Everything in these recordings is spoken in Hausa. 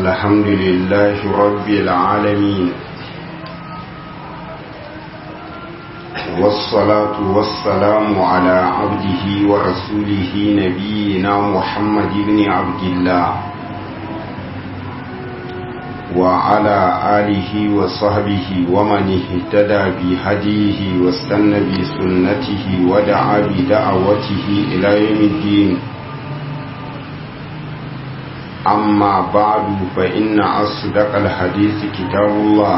الحمد لله رب العالمين والصلاة والسلام على عبده ورسوله نبينا محمد بن عبد الله وعلى آله وصحبه ومن اهتدى بهديه واستنى بسنته ودعا بدعوته إلى يوم الدين أما بعد فإن أصدق الحديث كتاب الله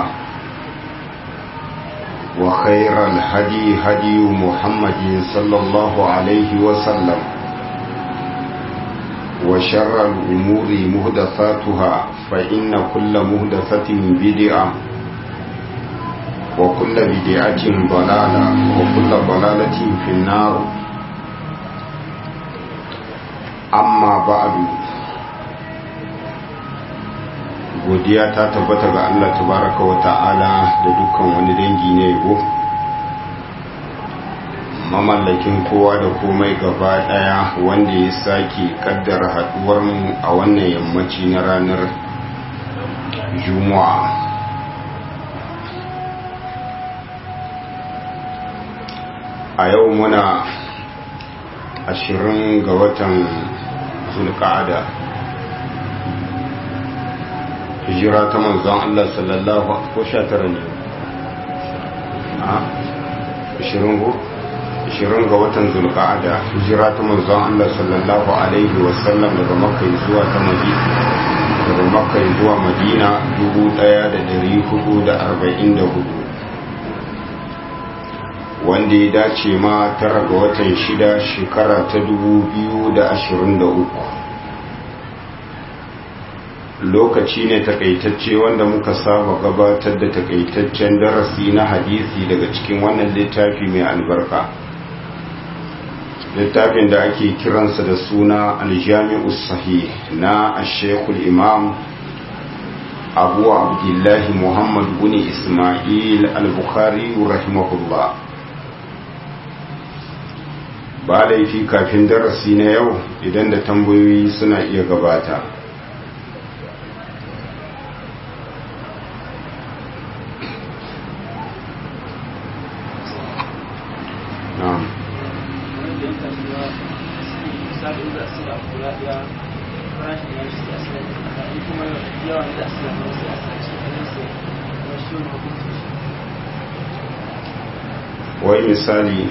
وخير الهدي هدي محمد صلى الله عليه وسلم وشر الأمور مهدثاتها فإن كل مهدثة بدعة وكل بدعة ضلالة وكل ضلالة في النار أما بعد godiya ta tabbata ga Allah tabaraka wa ta'ala da dukkan wani dangi ne yabo mamallakin kowa da komai gaba daya wanda ya sake kaddara haduwar mu a wannan yammaci na ranar juma'a a yau muna ashirin ga watan zulka'ada hijira ta manzon Allah sallallahu ko sha tara ne a ashirin go ashirin ga watan zulqa'ada hijira ta manzon Allah sallallahu alaihi wasallam daga makka zuwa ta madina daga makka zuwa madina dubu daya da dari hudu da arba'in da hudu wanda ya dace ma tara ga watan shida shekara ta dubu biyu da ashirin da uku lokaci ne takaitacce wanda muka saba gabatar da takaitaccen darasi na hadisi daga cikin wannan littafi mai albarka littafin da ake kiransa da suna aljami'u sahih na ashekul imam abu abdullahi muhammad bin ismail al-bukhari rahimahullah ba laifi kafin darasi na yau idan da tambayoyi suna iya gabata wai misali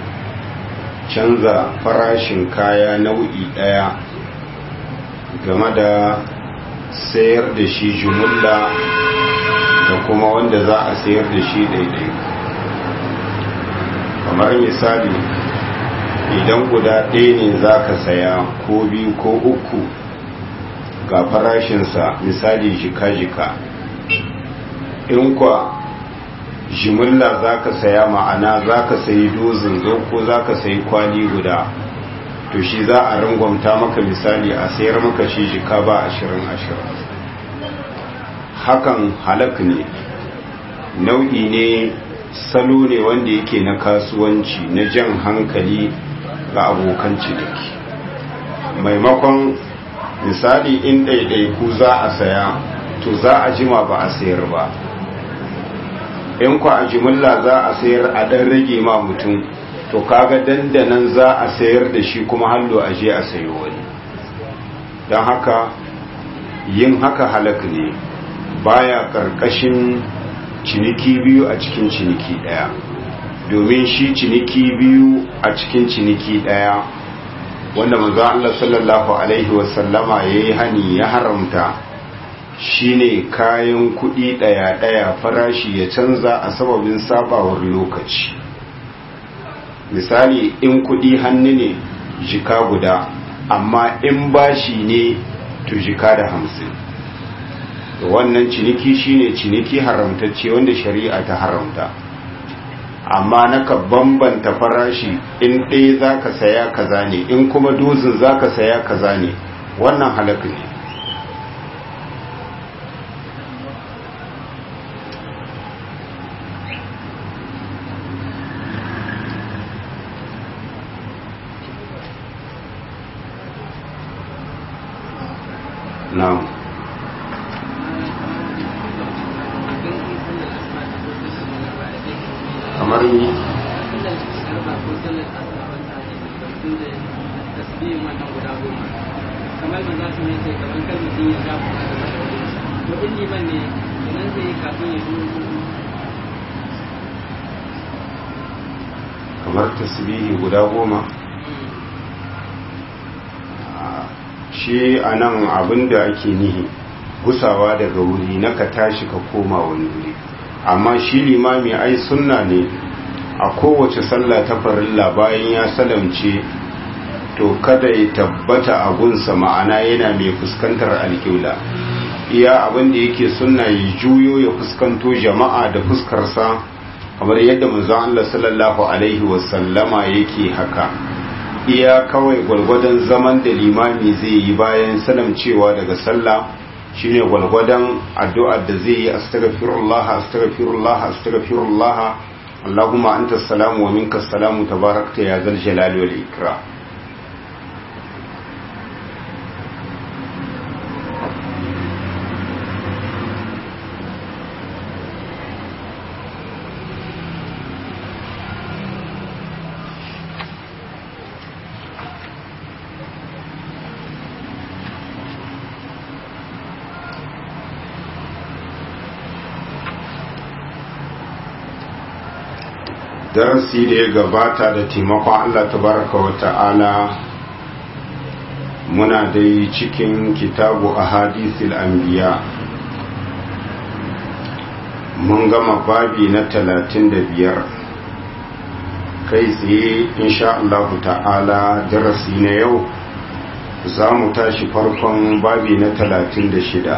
canza farashin kaya nau'i ɗaya game da sayar da shi jumulla da kuma wanda za a sayar da shi daidai kamar misali idan guda ɗaya ne za ka saya ko biyu ko uku ga farashinsa misali jika-jika in kwa jimilla za ka saya ma'ana za ka sayi dozin zo ko za ka sayi kwali guda to shi za a rangwamta maka misali a sayar maka shi jika ba ashirin ashirin hakan halak ne nau'i ne salo ne wanda yake na kasuwanci na jan hankali ga abokan ciniki maimakon misali in ɗaiɗaiku za a saya to za a jima ba a sayar ba in ku a jimilla za a sayar a ɗan rage ma mutum to kaga dandanan za a sayar da shi kuma hallo a je a sayo wani don haka yin haka halak ne baya ƙarƙashin ciniki biyu a cikin ciniki ɗaya domin shi ciniki biyu a cikin ciniki ɗaya wanda manzo Allah sallallahu alaihi wasallama yayi hani ya haramta shine kayan kuɗi ɗaya-ɗaya farashi ya canza a sababin sabawar lokaci misali in kuɗi hannu ne jika guda amma in bashi ne to jika da hamsin wannan ciniki shine ciniki haramtacce wanda shari'a ta haramta amma naka bambanta farashi in ɗaya za ka saya kaza ne in kuma dozin za ka saya kaza ne wannan halak ne na'am mutum zai tasbihin wannan guda goma kamar manzo sun yi sai kamar kar mutum ya ja kuma da to in liman ne idan zai yi kafin ya shigo kamar tasbihi guda goma shi a nan abinda ake nihi gusawa daga wuri na ka tashi ka koma wani wuri amma shi limami ai sunna ne a kowace sallah ta farilla bayan ya salamce to kada ya tabbata a gunsa ma'ana yana mai fuskantar alƙibla iya abin da yake sunna ya juyo ya fuskanto jama'a da fuskarsa kamar yadda manzon Allah sallallahu alaihi wasallama yake haka iya kawai gwargwadon zaman da limami zai yi bayan salamcewa daga sallah shine gwargwadon addu'ar da zai yi astaghfirullah astaghfirullah astaghfirullah Allahumma anta salamu wa minka salamu tabarakta ya zal jalali wal ikram darasi da ya gabata da taimakon Allah tabaraka wa ta'ala muna dai cikin kitabu a hadisil anbiya mun gama babi na talatin da biyar kai tsaye insha Allah ta'ala darasi na yau za mu tashi farkon babi na talatin da shida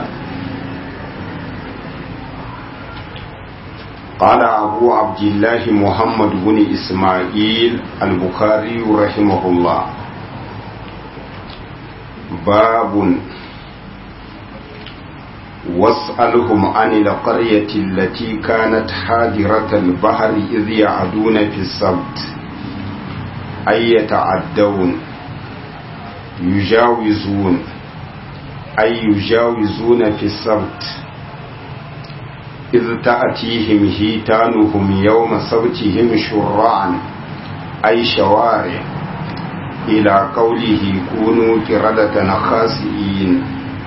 قال أبو عبد الله محمد بن إسماعيل البخاري رحمه الله باب واسألهم عن القرية التي كانت حاضرة البحر إذ يعدون في السبت أي يتعدون يجاوزون أي يجاوزون في السبت إذ تأتيهم هيتانهم يوم سبتهم شرعا أي شوارع إلى قوله كونوا كردة خاسئين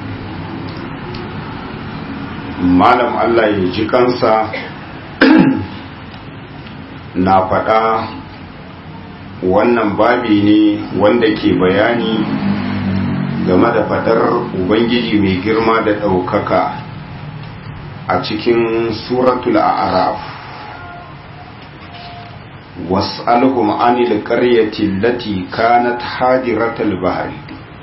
malam Allah ya ji kansa na faɗa wannan babi ne wanda ke bayani game da faɗar Ubangiji mai girma da ɗaukaka a cikin suratul a'raf was'alhum anil qaryati allati kanat hadiratal bahri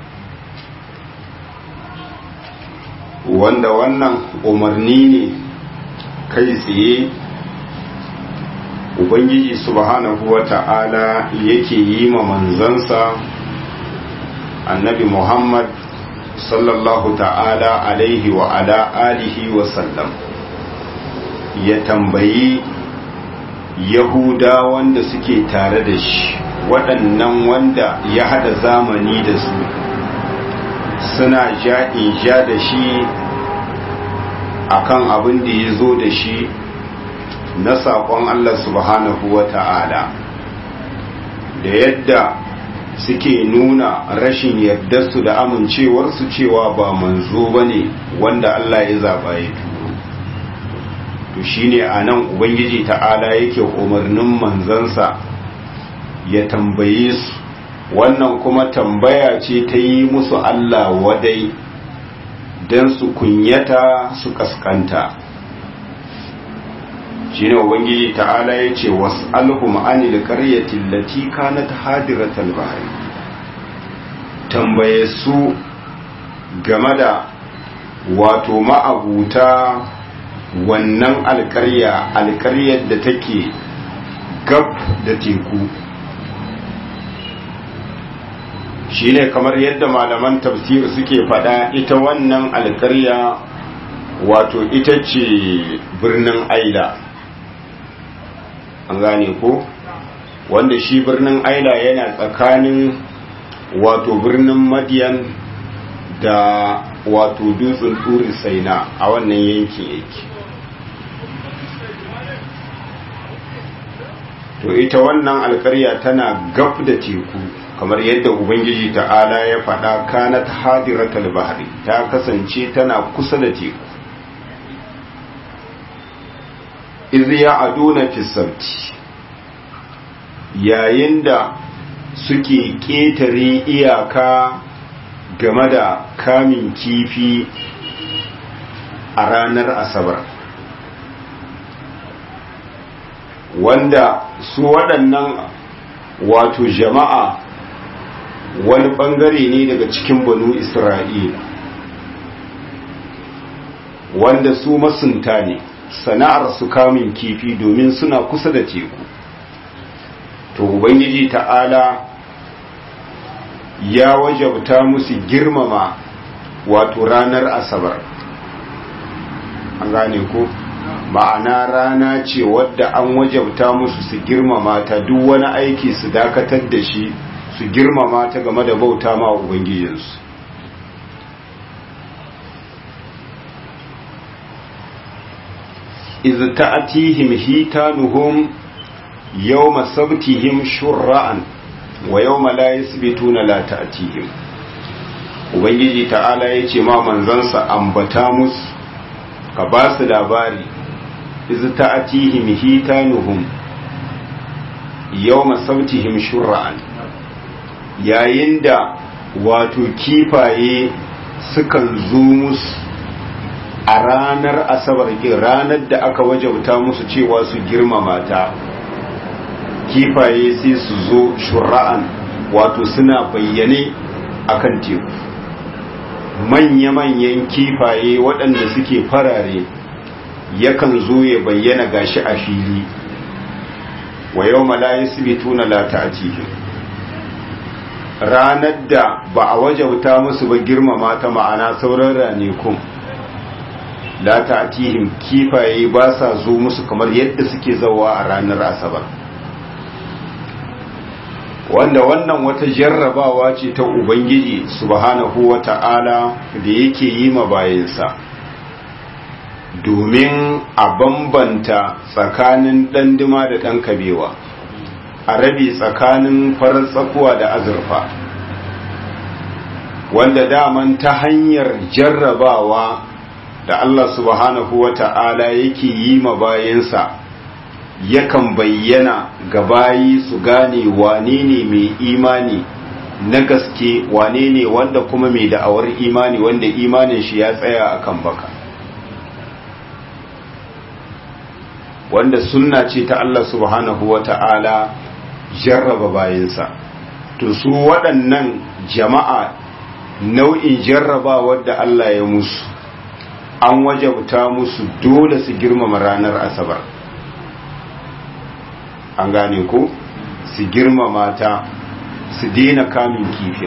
wanda wannan umarni ne kai tsaye ubangiji subhanahu wata'ala yake yi ma manzansa annabi muhammad sallallahu ta'ala alaihi wa ala alihi wa sallam ya tambayi yahuda wanda suke tare da shi waɗannan wanda ya hada zamani da su suna ja'in ja da shi akan abin da ya zo da shi na saƙon Allah subhanahu wa ta'ala da yadda suke nuna rashin yardarsu da amincewarsu cewa ba manzo ba ne wanda Allah ya zaɓa ya turo to shine a nan ubangiji ta'ala yake umarnin manzansa ya tambaye su wannan kuma tambaya ce ta yi musu Allah wadai don su kunyata su kaskanta shine ubangiji ta'ala ya ce wasu alhum anil qaryati allati kanat hadiratal bahri tambaye su game da wato ma'abuta wannan alƙarya alƙaryar da take gab da teku shine kamar yadda malaman tafsir suke faɗa ita wannan alƙarya wato ita ce birnin aila an gane ko wanda shi birnin aila yana tsakanin wato birnin madiyan da wato dutsen turi saina a wannan yankin yake to ita wannan alkarya tana gab da teku kamar yadda ubangiji ta'ala ya faɗa kanat hadiratal bahri ta kasance tana kusa da teku iz ya aduna fi sabti yayin da suke ƙetare iyaka game da kamin kifi a ranar asabar wanda su waɗannan wato jama'a wani ɓangare ne daga cikin banu isra'ila wanda su masunta ne sana'ar su kamin kifi domin suna kusa da teku to ubangiji ta'ala ya wajabta musu girmama wato ranar asabar an gane ko ma'ana rana ce wadda an wajabta musu su girmama ta duk wani aiki su dakatar da shi su girmama ta game da bauta ma ubangijinsu iz ta'tihim hitanuhum yawma sabtihim shur'an wa yawma la yasbituna la ta'tihim ubangiji ta'ala yace ma manzansa ambata musu ka ba su labari iz ta'tihim hitanuhum yawma sabtihim shur'an yayin da wato kifaye sukan zo musu a ranar asabar ranar da aka wajauta musu cewa su girmama ta kifaye sai su zo shura'an wato suna bayyane akan teku manya-manyan kifaye waɗanda suke farare yakan zo ya bayyana gashi a fili wa yau malayi su bituna lata a cikin ranar da ba a wajauta musu ba girmama ta ma'ana sauran ranekun la ta'tihim kifaye ba sa zo musu kamar yadda suke zawa a ranar asabar wanda wannan wata jarrabawa ce ta ubangiji subhanahu wata'ala da yake yi ma bayansa domin a bambanta tsakanin ɗanduma da ɗan kabewa a rabe tsakanin farar tsakuwa da azurfa wanda daman ta hanyar jarrabawa da Allah subhanahu wa ta'ala yake yi ma bayansa yakan bayyana ga bayi su gane wane ne mai imani na gaske wane ne wanda kuma mai da'awar imani wanda imanin shi ya tsaya akan baka wanda sunna ce ta Allah subhanahu wa ta'ala jarraba bayansa to su waɗannan jama'a nau'in jarrabawar da Allah ya musu an wajabta musu dole su girmama ranar asabar an gane ko su girmama ta su daina kamun kifin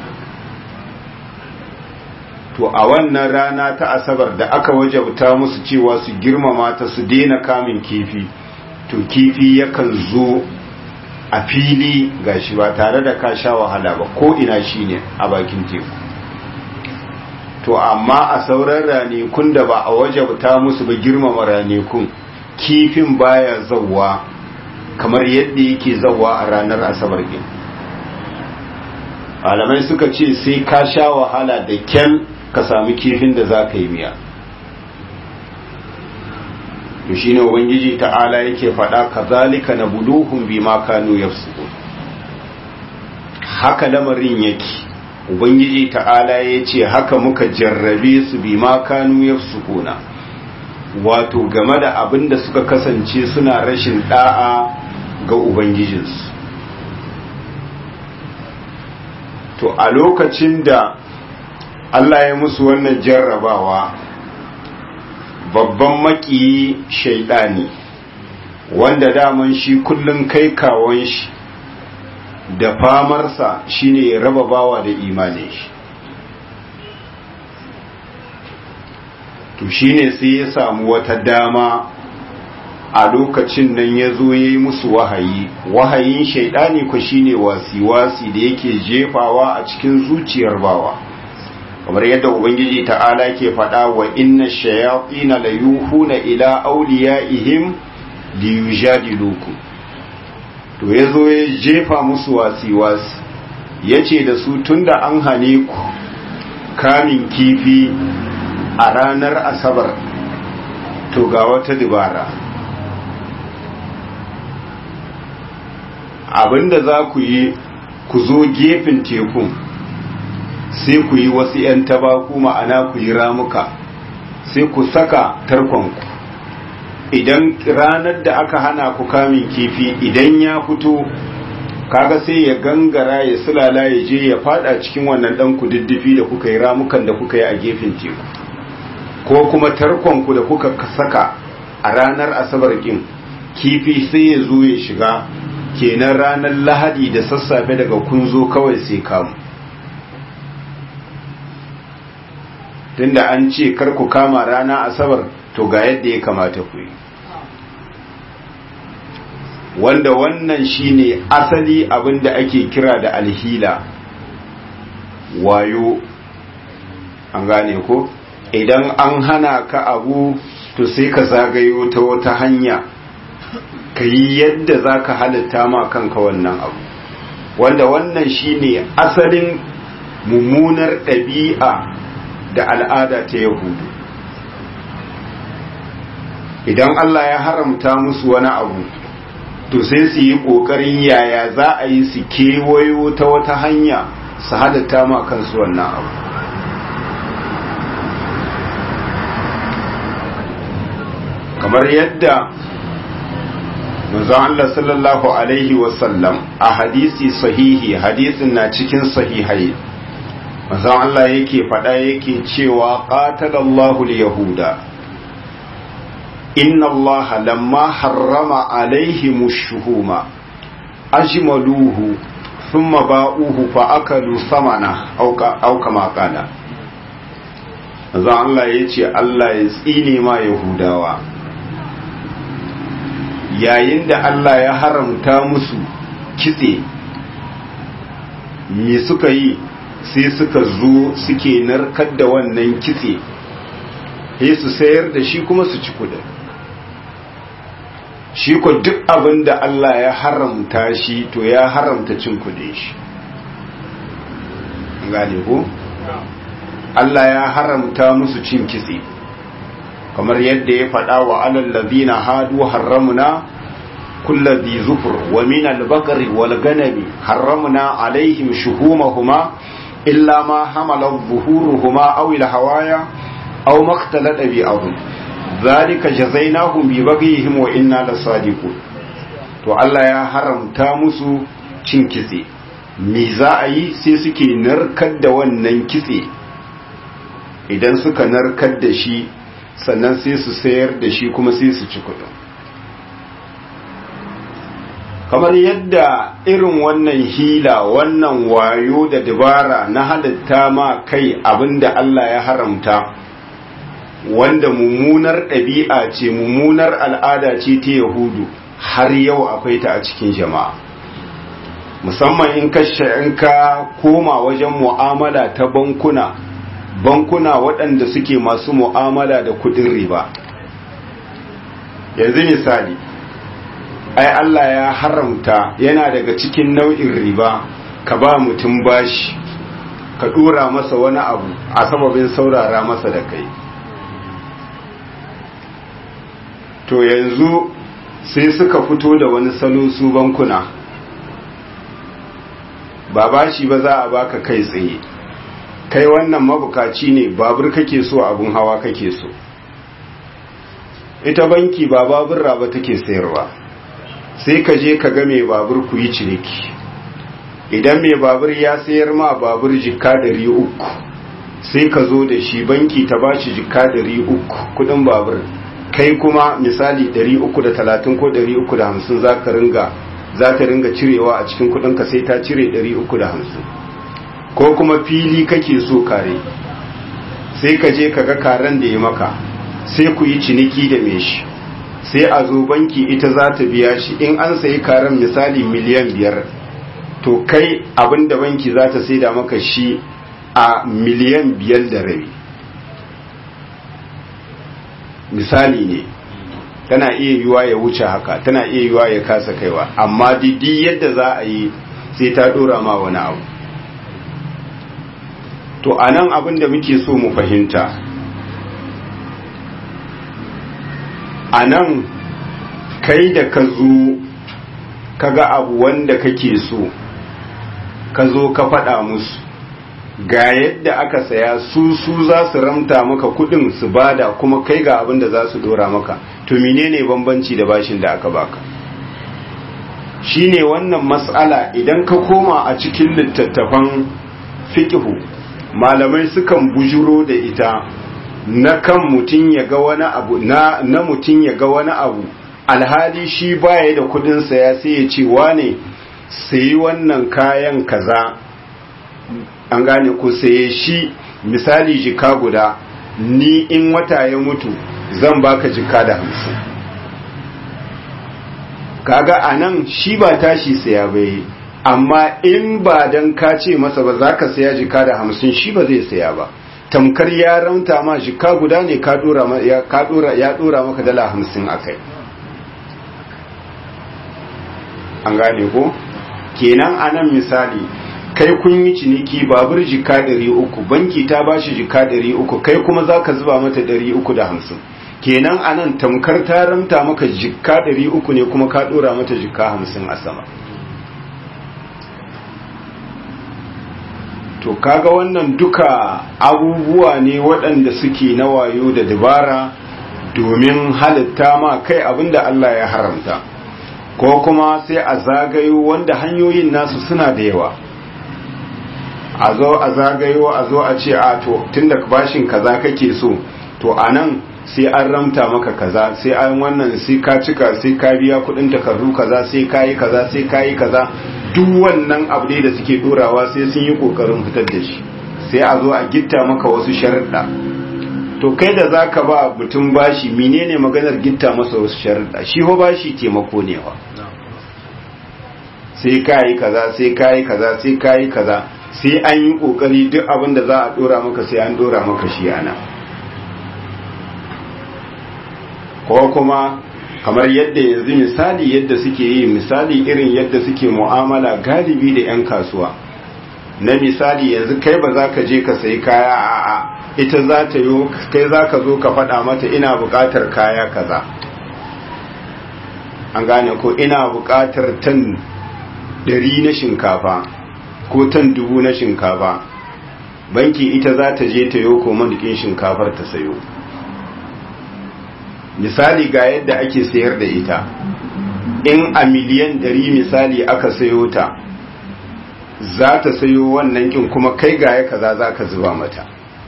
to a wannan rana ta asabar da aka wajabta musu cewa su girmama ta su daina kamun kifi to kifi yakan zo a fili gashi ba tare da ka sha wahala ba ko ina shine a bakin teku to amma a sauran ranekun da ba a wajabta musu ba girmama ranekun kifin baya zawwa kamar yadda yake zawwa a ranar asabar din malamai suka ce sai ka sha wahala da kyan ka sami kifin da za ka yi miya to shine ubangiji ta'ala yake faɗa kazalika na buluhun bima kanu yafsukun haka lamarin yake ubangiji ta'ala ya ce haka muka jarrabe su bi ma kanu ya sukuna wato game da abin da suka kasance suna rashin da'a ga ubangijinsu to a lokacin da Allah ya musu wannan jarrabawa babban makiyi shaidani wanda daman shi kullum kai kawon shi da famarsa shine ya raba bawa da imanin shi to shine sai ya samu wata dama a lokacin nan ya zo ya yi musu wahayi wahayin shaidani ku shine wasi-wasi da yake jefawa a cikin zuciyar bawa kamar yadda ubangiji ta'ala ke faɗa wa inna shayatina la yuhuna ila awliyaihim liyujadilukum to ya zo ya jefa musu wasi-wasi ya ce da su tunda an hane ku kamin kifi a ranar asabar to ga wata dubara abinda za ku yi ku zo gefen tekun sai ku yi wasu 'yan tabaku ma'ana ku yi ramuka sai ku saka tarkonku idan ranar da aka hana ku kamin kifi idan ya fito kaga sai ya gangara ya sulala ya je ya fada cikin wannan dan kududdufi da kuka yi ramukan da kuka yi a gefen teku ko kuma tarkonku da kuka saka a ranar asabar kin kifi sai ya zo ya shiga kenan ranar lahadi da sassafe daga kun zo kawai sai kamu tunda an ce kar ku kama rana asabar to ga yadda ya kamata ku yi wanda wannan shine asali abinda ake kira da alhila wayo an gane ko idan an hana ka abu to sai ka zagayo ta wata hanya ka yi yadda za ka halitta ma kanka wannan abu wanda wannan shine asalin mummunar ɗabi'a da al'ada ta yahudu idan Allah ya haramta musu wani abu to sai su yi ƙoƙarin yaya za a yi su kewayo ta wata hanya su halitta ma kansu wannan abu kamar yadda manzon Allah sallallahu alaihi wasallam a hadisi sahihi hadisin na cikin sahihai manzon Allah yake faɗa yake cewa qatalallahu al-yahuda inna Allah lamma harrama alaihim ash-shuhuma ajmaluhu thumma ba'uhu fa akalu samana aw kama qala manzon Allah yace Allah ya tsine ma yahudawa yayin da Allah ya haramta musu kitse me suka yi sai suka zo suke narkar da wannan kitse sai su sayar da shi kuma su ci kudin shi ko duk abin da Allah ya haramta shi to ya haramta cin kudin shi gane ko Allah ya haramta musu cin kitse kamar yadda ya faɗa wa alal ladina hadu harramna kullu dhi zufur wa min al-baqri wal ganami harramna alaihim shuhumahuma illa ma hamala dhuhuruhuma aw al-hawaya aw maktalata bi ahum dhalika jazainahum bi baghihim wa inna lasadiqun to Allah ya haramta musu cin kitse me za a yi sai suke narkar da wannan kitse idan suka narkar da shi sannan sai su sayar da shi kuma sai su ci kudin kamar yadda irin wannan hila wannan wayo da dabara na halitta ma kai abinda Allah ya haramta wanda mummunar ɗabi'a ce mummunar al'ada ce ta yahudu har yau akwai ta a cikin jama'a musamman in ka in ka koma wajen mu'amala ta bankuna bankuna waɗanda suke masu mu'amala da kuɗin riba yanzu misali ai Allah ya haramta yana daga cikin nau'in riba ka ba mutum bashi ka dora masa wani abu a sababin saurara masa da kai to yanzu sai suka fito da wani salo su bankuna ba bashi ba za a baka kai tsaye kai wannan mabukaci ne babur kake so abun hawa kake so ita banki ba babur ba take sayarwa sai ka je ka ga mai babur ku yi ciniki idan mai babur ya sayar ma babur jikka dari uku sai ka zo da shi banki ta ba shi jikka dari uku kudin babur kai kuma misali dari uku da talatin ko dari uku da hamsin za ka ringa za ta ringa cirewa a cikin kudinka sai ta cire dari uku da hamsin ko kuma fili kake so kare sai ka je ka ga karen da ya maka sai ku yi ciniki da me shi sai a zo banki ita za ta biya shi in an sayi karen misali miliyan biyar to kai abin da banki za ta saida maka shi a miliyan biyar da rabi misali ne tana iya yiwa ya wuce haka tana iya yiwa ya kasa kaiwa amma didi yadda za a yi sai ta dora ma wani abu to anan abin da muke so mu fahimta anan kai da ka zo kaga abu wanda kake so ka zo ka faɗa musu ga yadda aka saya su su za su ramta maka kudin su bada kuma kai ga abin da za su dora maka to menene bambanci da bashin da aka baka shine wannan mas'ala idan ka koma a cikin littattafan fiqhu malamai sukan bujuro da ita na kan mutum ya ga wani abu na na mutum ya ga wani abu alhali shi baya da kudin saya sai ya ce wane sayi wannan kayan kaza an gane ku saye shi misali jika guda ni in wata ya mutu zan baka jika da hamsin kaga a nan shi ba tashi saya bai amma in ba dan ka ce masa ba za ka saya jika da hamsin shi ba zai saya ba tamkar ya rauta ma jika guda ne ka dora ya dora maka dala hamsin a kai an gane ko kenan a nan misali kai kun yi ciniki babur jika ɗari uku banki ta ba shi jika ɗari uku kai kuma za ka zuba mata ɗari uku da hamsin kenan a nan tamkar ta ramta maka jika ɗari uku ne kuma ka ɗora mata jika hamsin a sama to kaga wannan duka abubuwa ne waɗanda suke na wayo da dabara domin halitta ma kai abinda Allah ya haramta ko kuma sai a zagayo wanda hanyoyin nasu suna da yawa a zo a zagayo a zo a ce a to tunda bashin kaza kake so to anan sai an ramta maka kaza sai an wannan sai ka cika sai ka biya kudin takardu kaza sai ka yi kaza sai ka yi kaza duk wannan abu ne da suke dorawa sai sun yi kokarin fitar da shi sai a zo a gitta maka wasu sharuɗa to kai da zaka ba mutum bashi menene maganar gitta masa wasu sharuɗa shi ho bashi taimako ne wa sai ka yi kaza sai ka yi kaza sai ka yi kaza sai an yi kokari duk abin da za a dora maka sai an dora maka shi ana ko kuma kamar yadda yanzu misali yadda suke yi misali irin yadda suke mu'amala galibi da 'yan kasuwa na misali yanzu kai ba za ka je ka sayi kaya a a ita za ta yi kai za ka zo ka faɗa mata ina buƙatar kaya kaza an gane ko ina buƙatar tan ɗari na shinkafa ko tan dubu na shinkafa banki ita za ta je ta yi komadikin shinkafar ta sayo misali ga yadda ake sayar da ita in a miliyan ɗari misali aka sayo ta za ta sayo wannan kin kuma kai ga ya kaza za ka zuba mata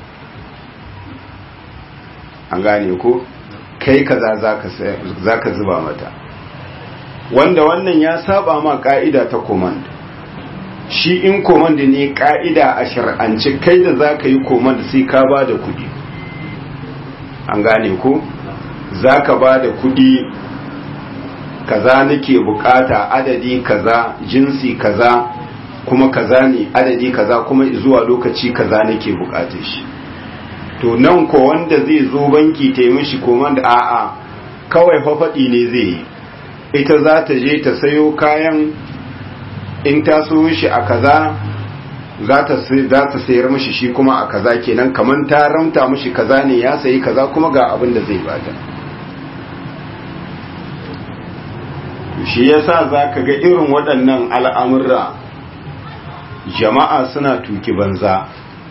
an gane ko kai kaza za ka zuba mata wanda wannan ya saba ma ka'ida ta command shi in command ne ka'ida a shar'ance kai da za ka yi command sai ka ba da kudi an gane ko za ka ba da kudi kaza nake bukata adadi kaza jinsi kaza kuma kaza ne adadi kaza kuma zuwa lokaci kaza nake bukatar shi to nan ko wanda zai zo banki ta yi mishi command a'a kawai fafaɗi ne zai yi ita za ta je ta sayo kayan in ta so shi a kaza za ta sayar mishi shi kuma a kaza kenan kamar ta ramta mishi kaza ne ya sayi kaza kuma ga abin da zai bata shi yasa za ka ga irin waɗannan al'amurra jama'a suna tuki banza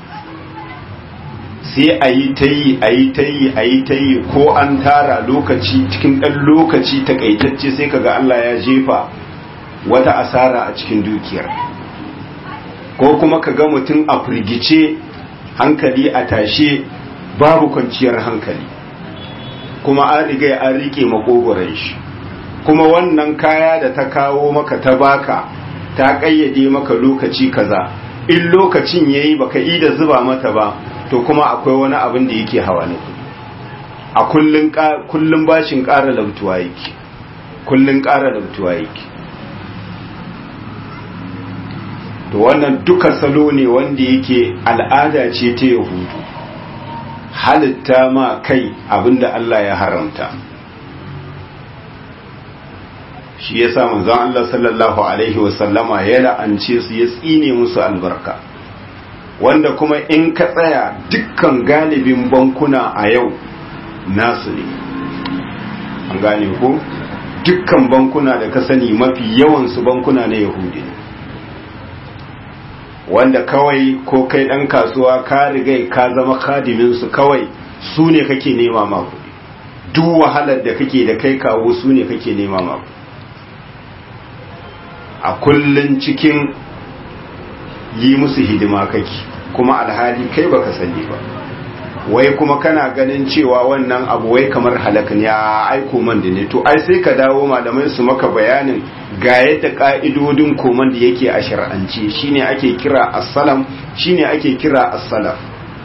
sai a yi ta yi a yi ta yi a yi ta yi ko an tara lokaci cikin ɗan lokaci takaitacce sai kaga Allah ya jefa wata asara a cikin dukiyar ko kuma kaga mutum a firgice hankali a tashe babu kwanciyar hankali kuma an riga an rike makogoron shi kuma wannan kaya da ta kawo maka ta baka ta kayyade maka lokaci kaza in lokacin yayi baka yi da zuba mata ba to kuma akwai wani abin da yake hawa ne a kullun kullun bashin ƙara lautuwa yake kullun ƙara lautuwa yake to wannan duka salo ne wanda yake al'ada ce ta yahudu halitta ma kai abinda Allah ya haramta shi ya sa manzon Allah sallallahu alaihi wasallama ya la'ance su ya tsine musu albarka wanda kuma in ka tsaya dukkan galibin bankuna a yau nasu ne an gane ko dukkan bankuna da ka sani mafi yawansu bankuna na yahudi ne wanda kawai ko kai ɗan kasuwa ka rigai ka zama kadiminsu kawai su ne kake nema ma kuɗi duk wahalar da kake da kai kawo su ne kake nema ma a kullun cikin yi musu hidima kake kuma alhali kai baka sani ba wai kuma kana ganin cewa wannan abu wai kamar halak ne a aiko man da ne to ai sai ka dawo malamai su maka bayanin ga yadda ka'idodin koman da yake a shar'ance shine ake kira as-salam shine ake kira as-salaf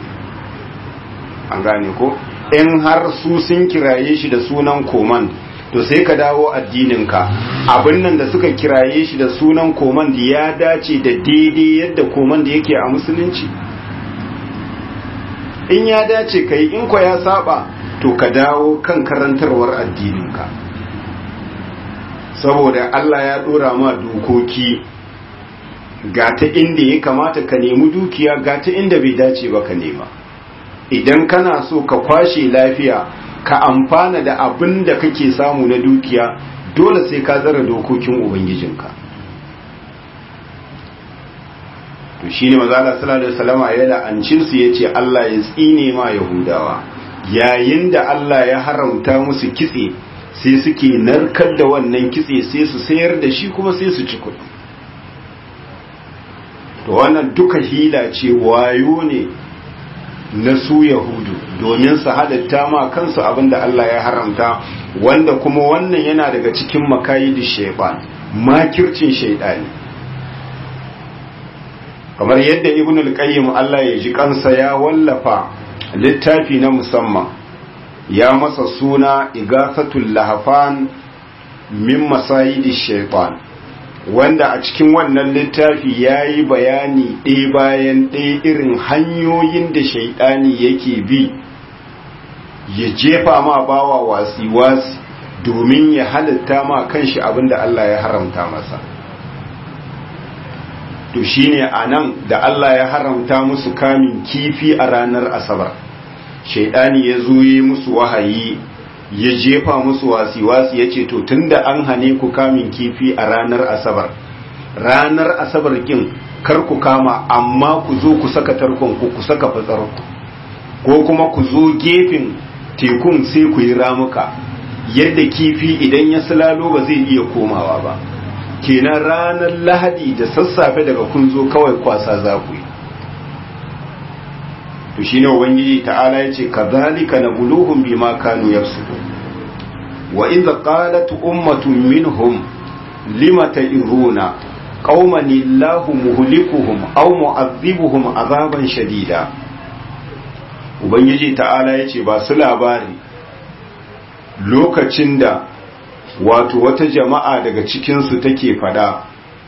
an gane ko in har su sun kiraye shi da sunan koman to sai ka dawo addininka abin nan da suka kiraye shi da sunan koman da ya dace da daidai yadda koman da yake a musulunci in ya dace kai in ko ya saba to ka dawo kan karantarwar addininka saboda Allah ya dora ma dokoki ga ta inda ya kamata ka nemi dukiya ga ta inda bai dace ba ka nema idan kana so ka kwashe lafiya ka amfana da abin da kake samu na dukiya dole sai ka zara dokokin ubangijinka to shine manzo Allah sallallahu alaihi wasallama ya la'ancin su yace Allah ya tsine ma yahudawa yayin da Allah ya haramta musu kitse sai suke narkar da wannan kitse sai su sayar da shi kuma sai su ci kuɗi to wannan duka hila ce wayo ne na su yahudu domin su halatta ma kansu abinda Allah ya haramta wanda kuma wannan yana daga cikin makayidi shaiban makircin shaidani kamar yadda ibn al-qayyim Allah ya ji kansa ya wallafa littafi na musamman ya masa suna igasatul lahafan min masayidi shaitan wanda a cikin wannan littafi ya yi bayani ɗaya bayan ɗaya irin hanyoyin da shaidani yake bi ya jefa ma bawa wasi-wasi domin ya halitta ma kanshi abinda Allah ya haramta masa to shine a nan da Allah ya haramta musu kamin kifi a ranar asabar shaidani ya zo yi musu wahayi ya jefa musu wasi-wasi ya ce to tunda an hane ku kamin kifi a ranar asabar ranar asabar kin kar ku kama amma ku zo ku saka tarkon ku ku saka fatsar ko kuma ku zo gefen tekun sai ku yi ramuka yadda kifi idan ya silalo ba zai iya komawa ba kenan ranar lahadi da sassafe daga kun zo kawai kwasa za ku yi to shine ubangiji ta'ala yace kadhalika nabluhum bima kanu yafsukun wa idza qalat ummatun minhum lima ta'iruna qauman illahu muhlikuhum aw mu'adhibuhum azaban shadida ubangiji ta'ala yace ba su labari lokacin da wato wata jama'a daga cikin su take fada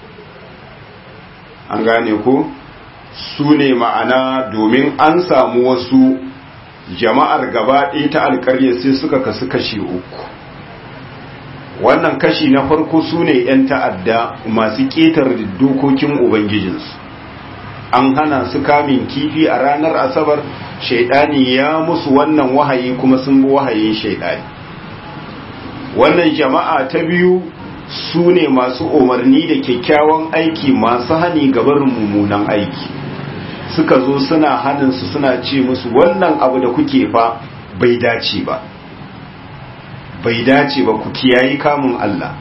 an gane ko su ne ma'ana domin an samu wasu jama'ar gaba ɗaya ta alƙarya sai suka kasu kashi uku wannan kashi na farko su ne 'yan ta'adda masu ƙetar dokokin ubangijinsu an hana su kamin kifi a ranar asabar shaidani ya musu wannan wahayi kuma sun bi wahayin shaidani wannan jama'a ta biyu su ne masu umarni da kyakkyawan aiki masu hani gabarin mummunan aiki suka zo suna hannunsu suna ce musu wannan abu da kuke fa bai dace ba bai dace ba ku kiyayi kamun Allah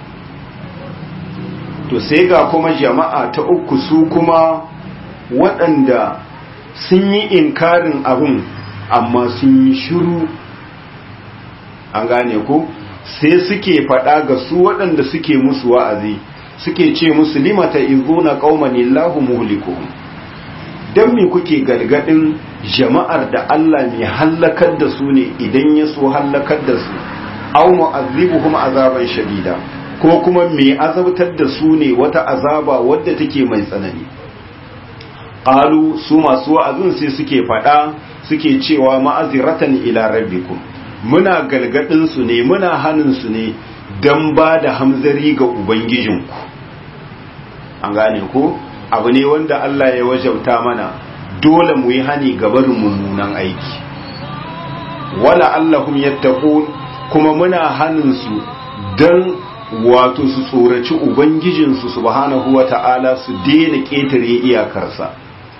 to sai ga kuma jama'a ta uku su kuma waɗanda sun yi inkarin abin amma sun yi shiru an gane ku sai suke faɗa ga su waɗanda suke musu wa'azi suke ce musu limata izuna qaumanillahu muhlikuhum dan me kuke galgadin jama'ar da Allah mai hallakar da su ne idan ya so hallakar da su aw mu'azzibuhum azaban shadida ko kuma me azabtar da su ne wata azaba wadda take mai tsanani qalu su masu wa'azin sai suke faɗa suke cewa ma'aziratan ila rabbikum muna galgadin su ne muna hanin su ne don ba da hamzari ga ubangijinku an gane ko abu ne wanda Allah ya wajauta mana dole mu yi hani gabarin mummunan aiki wala allahum yattaqun kuma muna hanin su dan wato su tsoraci ubangijinsu subhanahu wata'ala su daina ketare iyakarsa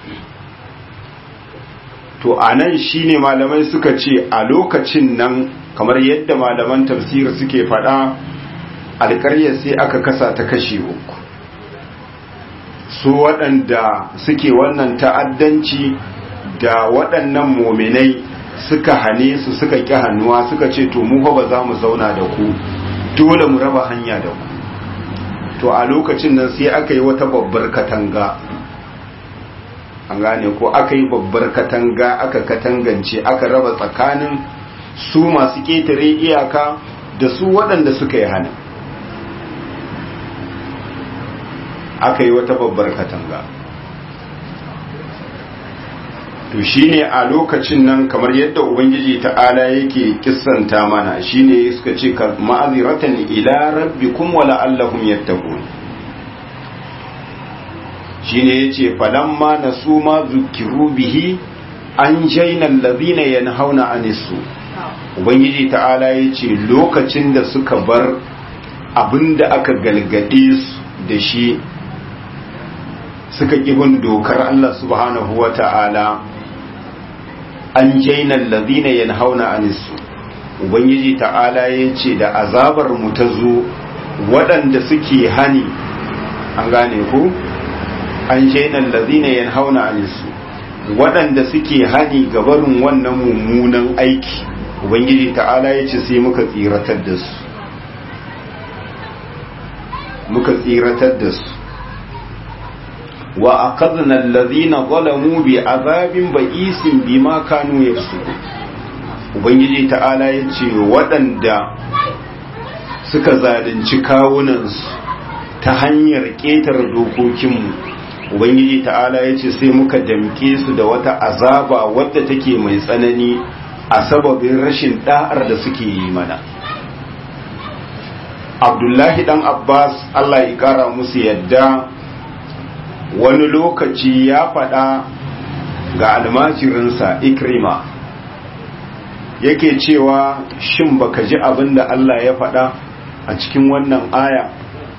to anan shine malamai suka ce a lokacin nan kamar yadda malaman tafsir suke faɗa alƙaryar sai aka kasa ta kashe uku su waɗanda suke wannan ta'addanci da waɗannan mominai suka hane su suka ƙi hannuwa suka ce to mu ba za mu zauna da ku dole mu raba hanya da ku to a lokacin nan sai aka yi wata babbar katanga an gane ko aka yi babbar katanga aka katangance aka raba tsakanin su masu ƙetare iyaka da su waɗanda suka yi hana aka yi wata babbar katanga to shine a lokacin nan kamar yadda ubangiji ta'ala yake kissanta mana shine suka ce ma'aziratan ila rabbikum wa la'allahum yattaqun shine yace falamma nasu ma zukiru bihi an jaina allazina yanhauna anisu ubangiji ta'ala yace lokacin da suka bar abinda aka galgade su da shi suka bin dokar Allah subhanahu wa ta'ala an jaina allazina yanhauna anisu ubangiji ta'ala yace da azabar mu ta zo waɗanda suke hani an gane ku an jaina allazina yanhauna anisu waɗanda suke hani gabarin wannan mummunan aiki ubangiji ta'ala yace sai muka tsiratar da su muka tsiratar da su wa akadna allazina zalamu bi azabin ba'isin bima kanu yafsukun ubangiji ta'ala yace waɗanda suka zalunci kawunansu ta hanyar ƙetare dokokinmu ubangiji ta'ala yace sai muka damke su da wata azaba wadda take mai tsanani a sababin rashin da'ar da suke yi mana abdullahi dan abbas allah ya kara musu yadda wani lokaci ya faɗa ga almajirinsa ikrima yake cewa shin baka ji abin da Allah ya faɗa a cikin wannan aya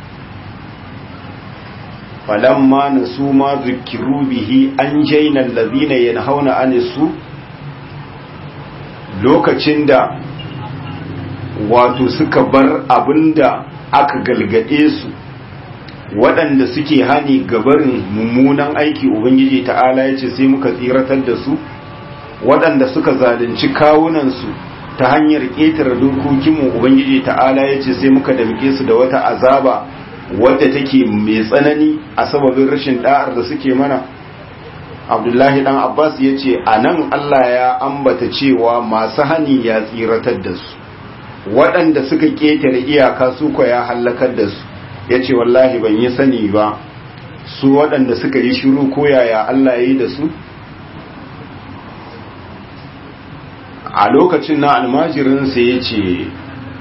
falamma nasu ma zukiru bihi an jaina allazina yanhauna anisu lokacin da wato suka bar abinda aka galgade su waɗanda suke hani gabarin mummunan aiki ubangiji ta'ala ya ce sai muka tsiratar da su waɗanda suka zalunci kawunansu ta hanyar ƙetare dokokinmu ubangiji ta'ala ya ce sai muka damke su da wata azaba wadda take mai tsanani a sababin rashin da'ar da suke mana abdullahi dan abbas ya ce a nan allah ya ambata cewa masu hani ya tsiratar da su waɗanda suka ƙetare iyaka su ya hallakar da su ya ce wallahi ban yi sani ba su waɗanda suka yi shiru ko yaya Allah ya yi da su a lokacin na almajirinsa ya ce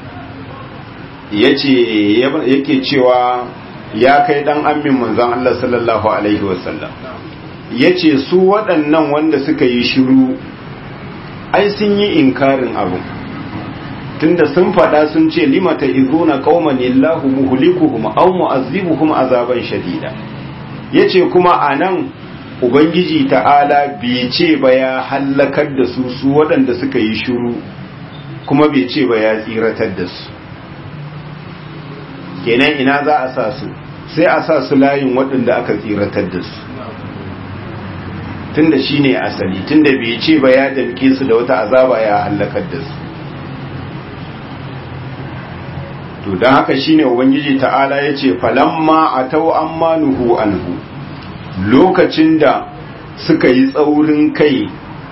ya ce yake cewa ya kai ɗan amin manzan Allah sallallahu Alaihi wasallam ya ce su waɗannan wanda suka yi shiru ai sun yi inkarin abu tunda sun faɗa sun ce limata izuna qauman illahu muhlikuhum aw mu'azzibuhum azaban shadida yace kuma anan ubangiji ta'ala bai ce ba ya hallakar da su su waɗanda suka yi shiru kuma bai ce ba ya tsiratar da su kenan ina za a sa su sai a sa su layin waɗanda aka tsiratar da su tunda shine asali tunda bai ce ba ya damke su da wata azaba ya hallakar da su to don haka shine ubangiji ta'ala ya ce falamma a tau an manuhu anhu lokacin da suka yi tsaurin kai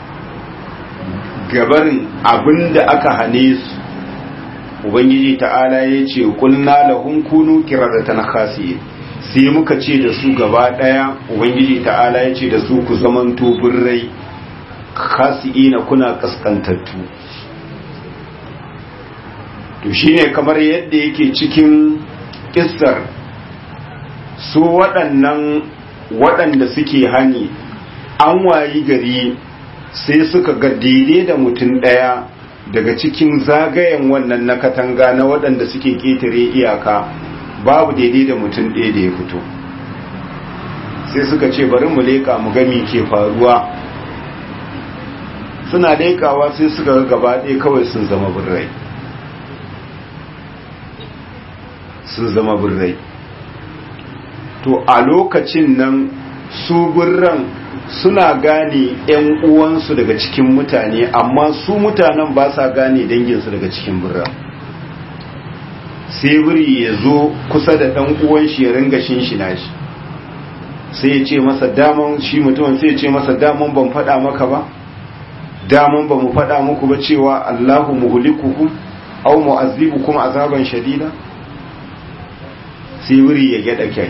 gabarin abin da aka hane su ubangiji ta'ala ya ce kulna lahum kunu kiradatan khasiye sai muka ce da su gaba daya ubangiji ta'ala ya ce da su ku zamanto birrai khasi'ina kuna kaskantattu to to shine kamar yadda yake cikin kissar su waɗannan waɗanda suke hani an wayi gari sai suka ga daidai da mutum ɗaya daga cikin zagayen wannan na katanga na waɗanda suke ƙetare iyaka babu daidai da mutum ɗaya da ya fito sai suka ce bari mu leƙa mu gami ke faruwa suna leƙawa sai suka ga gaba ɗaya kawai sun zama birrai sun zama birrai to a lokacin nan su birran suna gane 'yan uwansu daga cikin mutane amma su mutanen ba sa gane danginsu daga cikin birran sai biri ya zo kusa da ɗan uwan shi ya ringa shinshina shi sai ya ce masa daman shi mutumin sai ya ce masa daman ban faɗa maka ba daman ba mu faɗa muku ba cewa Allahu muhlikukum aw mu'azzibukum azaban shadida sai wuri ya gyada kai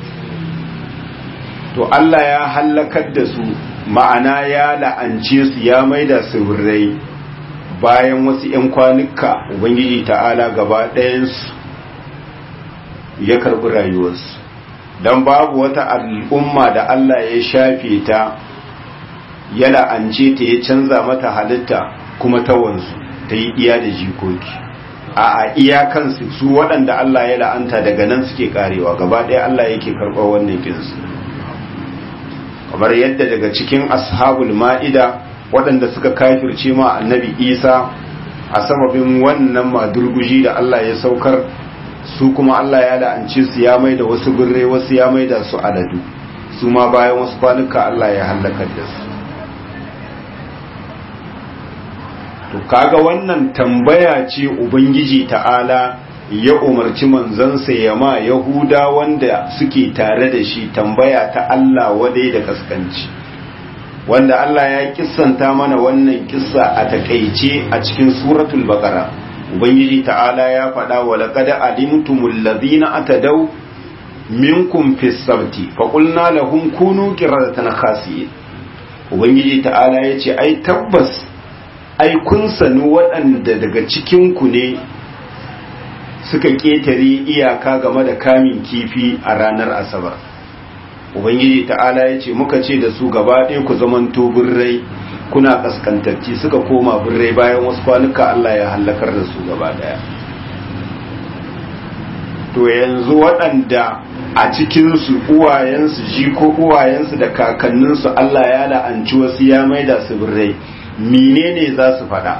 to Allah ya hallakar da su ma'ana ya la'ance su ya maida su birrai bayan wasu 'yan kwanuka ubangiji ta'ala gaba ɗayansu ya karɓi rayuwarsu don babu wata al'umma da Allah ya shafe ta ya la'ance ta ya canza mata halitta kuma ta wanzu ta yi iya da jikoki a a iyakansu su waɗanda Allah ya la'anta daga nan suke karewa gaba ɗaya Allah yake karɓar wannan kinsu kamar yadda daga cikin ashabul ma'ida waɗanda suka kafirce ma annabi isa a sababin wannan madurguji da Allah ya saukar su kuma Allah ya la'ance su ya mai da wasu birrai wasu ya mai da su aladu su ma bayan wasu kwanuka Allah ya hallakar da su to kaga wannan tambaya ce ubangiji ta'ala ya umarci manzansa ya ma yahuda wanda suke tare da shi tambaya ta Allah wadai da kaskanci wanda Allah ya kissanta mana wannan kissa a takaice a cikin suratul baqara ubangiji ta'ala ya faɗa wa laqad alimtumul ladina atadaw minkum fis sabti fa qulna lahum kunu qiradatan khasiyin ubangiji ta'ala yace ai tabbas ai kun sanu waɗanda daga cikin ku ne suka ketare iyaka game da kamin kifi a ranar asabar ubangiji ta'ala ya ce muka ce da su gaba ɗaya ku zamanto birrai kuna kaskantacci suka koma birrai bayan wasu kwanuka Allah ya hallakar da su gaba ɗaya to yanzu waɗanda a cikinsu uwayensu jiko uwayensu da kakanninsu Allah ya la'anci wasu ya maida su birrai menene za su faɗa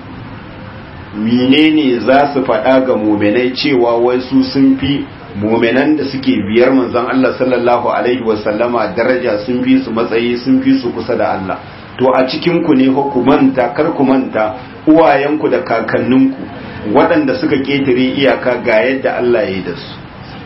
menene za su faɗa ga muminai cewa wai su sun fi muminan da suke biyar manzon Allah sallallahu alaihi wasallama daraja sun fi su matsayi sun fi su kusa da Allah to a cikin ku ne ku manta kar ku manta uwayenku da kakanninku waɗanda suka ketare iyaka ga yadda Allah ya yi da su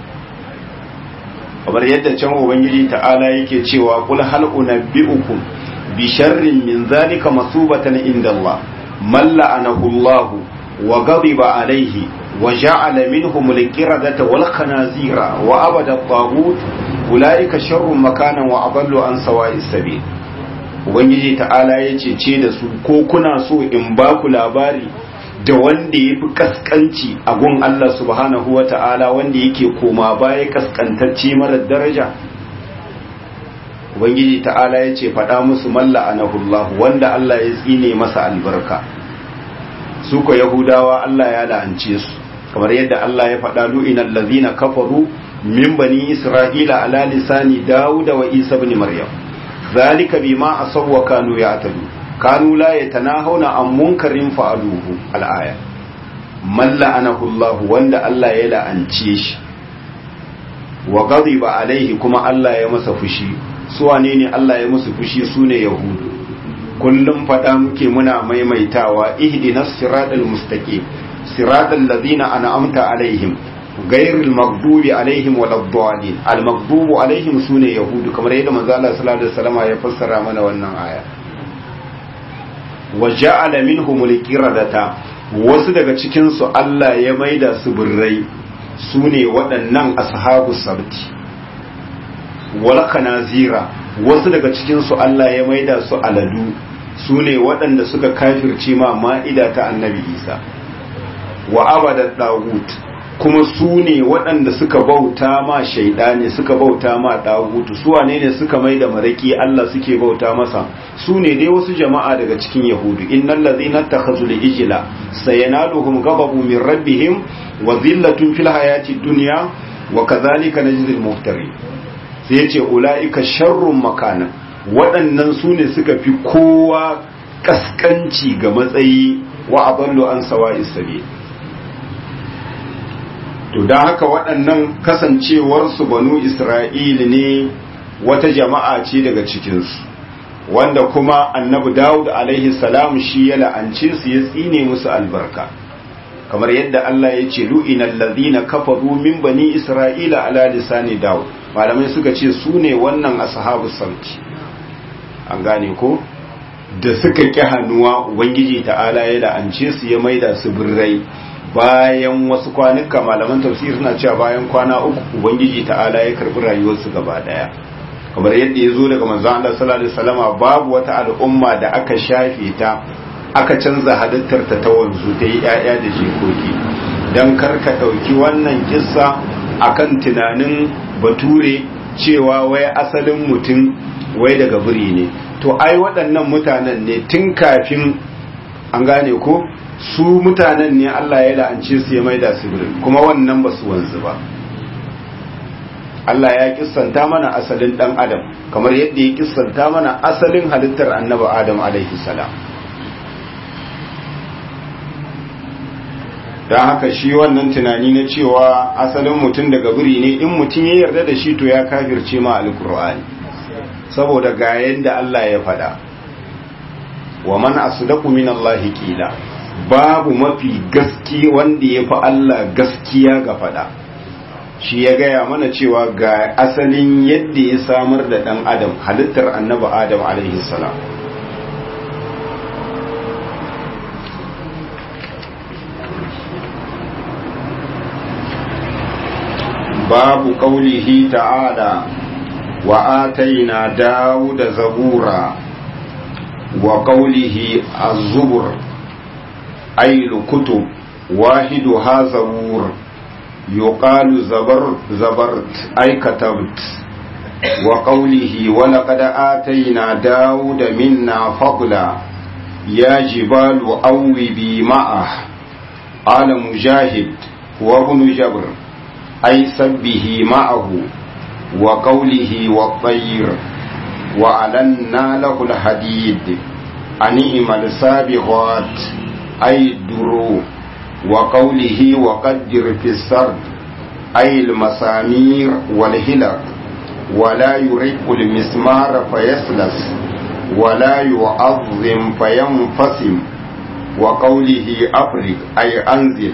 kamar yadda can ubangiji ta'ala yake cewa kul hal unabbiukum bi sharrin min zalika masubatan inda Allah man la'anahu Allah wa ghadiba alaihi وجعل منهم القردة والخنازير وأبد الطاغوت أولئك شر مكانا وأضل عن سواء السبيل Ubangiji ta'ala ya cece da su ko kuna so in ba ku labari da wanda ya fi kaskanci a gun Allah subhanahu wa ta'ala wanda yake koma baya kaskantacce marar daraja Ubangiji ta'ala ya ce faɗa musu malla anahullahu wanda Allah ya tsine masa albarka su ko Yahudawa Allah ya la'ance su kamar yadda Allah ya faɗa lu'inal ladzina kafaru min bani isra'ila ala lisani dawuda wa isa ibn maryam zalika bima asaw wa kanu ya'tadu kanu la yatanahawna an munkarin fa'aluhu al-aya man la'anahu Allah wanda Allah ya la'ance shi wa ghadiba alaihi kuma Allah ya masa fushi su wane ne Allah ya musu fushi sune yahudu kullum faɗa muke muna maimaitawa ihdinas siratal mustaqim صراط الذين أنعمت عليهم غير المغضوب عليهم ولا الضالين المغضوب عليهم سنة يهود كما رأينا من ذا الله صلى الله عليه وسلم يفسر من wannan aya وجعل منهم القردة wasu daga cikin su Allah ya maida su birrai su ne waɗannan ashabu sabti wal kanazira wasu daga cikin su Allah ya maida su aladu su ne waɗanda suka kafirce ma ma'ida ta annabi Isa wa abada dagut kuma su ne waɗanda suka bauta ma shaidani suka bauta ma dagutu su wane ne suka mai da maraki Allah suke bauta masa su ne dai wasu jama'a daga cikin yahudu innal ladzina takhazul ijla sayanaluhum ghadabu min rabbihim wa dhillatun fil hayati dunya wa kadhalika najzil muftari sai yace ulaika sharrun makana waɗannan su ne suka fi kowa kaskanci ga matsayi wa adallu an sawa'is sabil to don haka waɗannan kasancewarsu banu isra'ili ne wata jama'a ce daga cikinsu wanda kuma annabi dawud alaihi salam shi ya la'ance su ya tsine musu albarka kamar yadda Allah ya ce lu'inal ladina kafaru min bani isra'ila ala lisani dawud malamai suka ce su ne wannan ashabu sauti an gane ko da suka ƙi hannuwa ubangiji ta'ala ya la'ance su ya maida su birrai bayan wasu kwanuka malaman tafsir suna cewa bayan kwana uku ubangiji ta'ala ya karbi rayuwarsu gaba daya kamar yadda ya zo daga manzon Allah sallallahu alaihi wasallama babu wata al'umma da aka shafe ta aka canza halittar ta ta wanzu ta yi ƴaƴa da jikoki dan karka dauki wannan kissa akan tunanin bature cewa wai asalin mutum wai daga biri ne to ai waɗannan mutanen ne tun kafin an gane ko su mutanen ne Allah ya la'ance su ya maida su birin kuma wannan ba su wanzu ba Allah ya kissanta mana asalin dan adam kamar yadda ya kissanta mana asalin halittar annabi adam alaihi salam don haka shi wannan tunani na cewa asalin mutum daga biri ne in mutum ya yarda da shi to ya kafirce ma alkur'ani saboda ga yadda Allah ya faɗa wa man asdaqu min Allah qila babu mafi gaski wanda ya fi Allah gaskiya ga fada shi ya gaya mana cewa ga asalin yadda ya samar da ɗan adam halittar annaba adam alaihi salam babu ƙaulihi ta'ala wa ataina dawuda zabura wa ƙaulihi az-zubur أي الكتب واحدها زبور يقال زبر زبرت أي كتبت وقوله ولقد آتينا داود منا فضلا يا جبال أوبي معه قال مجاهد وابن جبر أي سبه معه وقوله والطير وألنا له الحديد أنئم السابغات أي الدرو وقوله وقدر في السرد أي المسامير والهلك ولا يرق المسمار فيسلس ولا يعظم فينفسم وقوله أفرق أي أنزل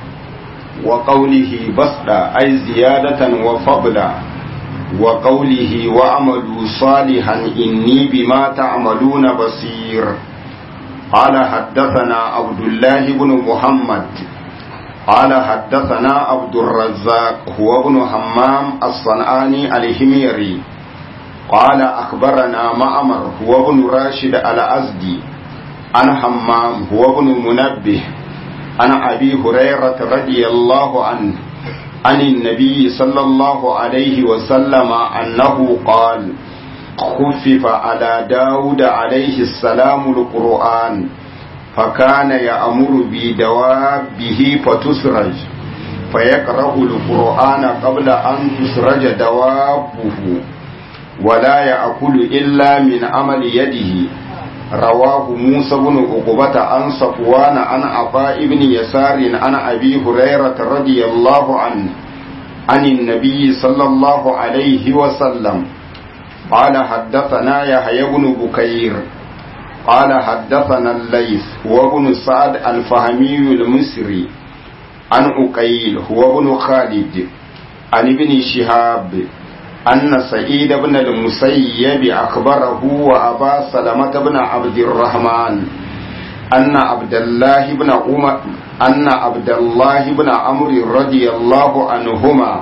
وقوله بسطة أي زيادة وفضلا وقوله وعملوا صالحا إني بما تعملون بصير قال حدثنا عبد الله بن محمد قال حدثنا عبد الرزاق هو ابن همام الصنعاني الحميري قال أخبرنا معمر هو ابن راشد الأزدي عن همام هو ابن منبه عن أبي هريرة رضي الله عنه عن النبي صلى الله عليه وسلم أنه قال خفف على داود عليه السلام القرآن فكان يأمر بدوابه فتسرج فيقرأ القرآن قبل أن تسرج دوابه ولا يأكل إلا من عمل يده رواه موسى بن عقبة عن صفوان عن عطاء بن يسار عن أبي هريرة رضي الله عنه عن النبي صلى الله عليه وسلم قال حدثنا يحيى بن بكير قال حدثنا الليث هو ابن سعد الفهمي المصري عن أقيل هو ابن خالد عن ابن شهاب أن سعيد بن المسيب أخبره وأبا سلمة بن عبد الرحمن أن عبد الله بن عمر أن عبد الله بن عمرو رضي الله عنهما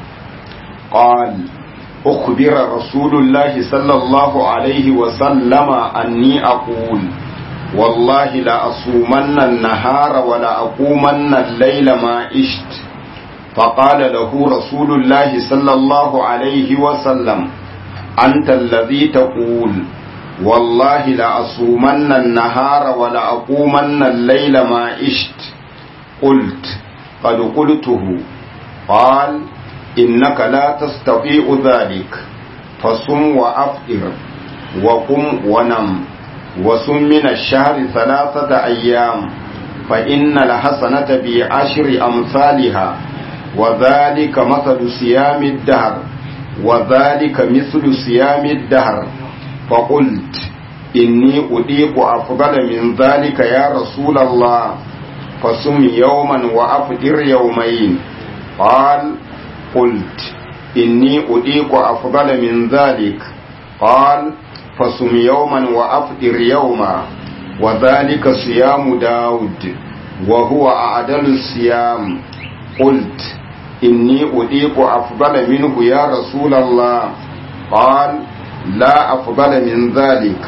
قال أخبر رسول الله صلى الله عليه وسلم أني أقول والله لأصومن النهار ولأقومن الليل ما عشت فقال له رسول الله صلى الله عليه وسلم أنت الذي تقول والله لأصومن النهار ولأقومن الليل ما عشت قلت قد قلته قال إنك لا تستطيع ذلك فصم وأفطر وقم ونم وصم من الشهر ثلاثة أيام فإن الحسنة بعشر أمثالها وذلك مثل صيام الدهر وذلك مثل صيام الدهر فقلت إني أضيق أفضل من ذلك يا رسول الله فصم يوما وأفطر يومين قال قلت إني أضيق أفضل من ذلك قال فصم يوما وأفطر يوما وذلك صيام داود وهو أعدل الصيام قلت إني أضيق أفضل منه يا رسول الله قال لا أفضل من ذلك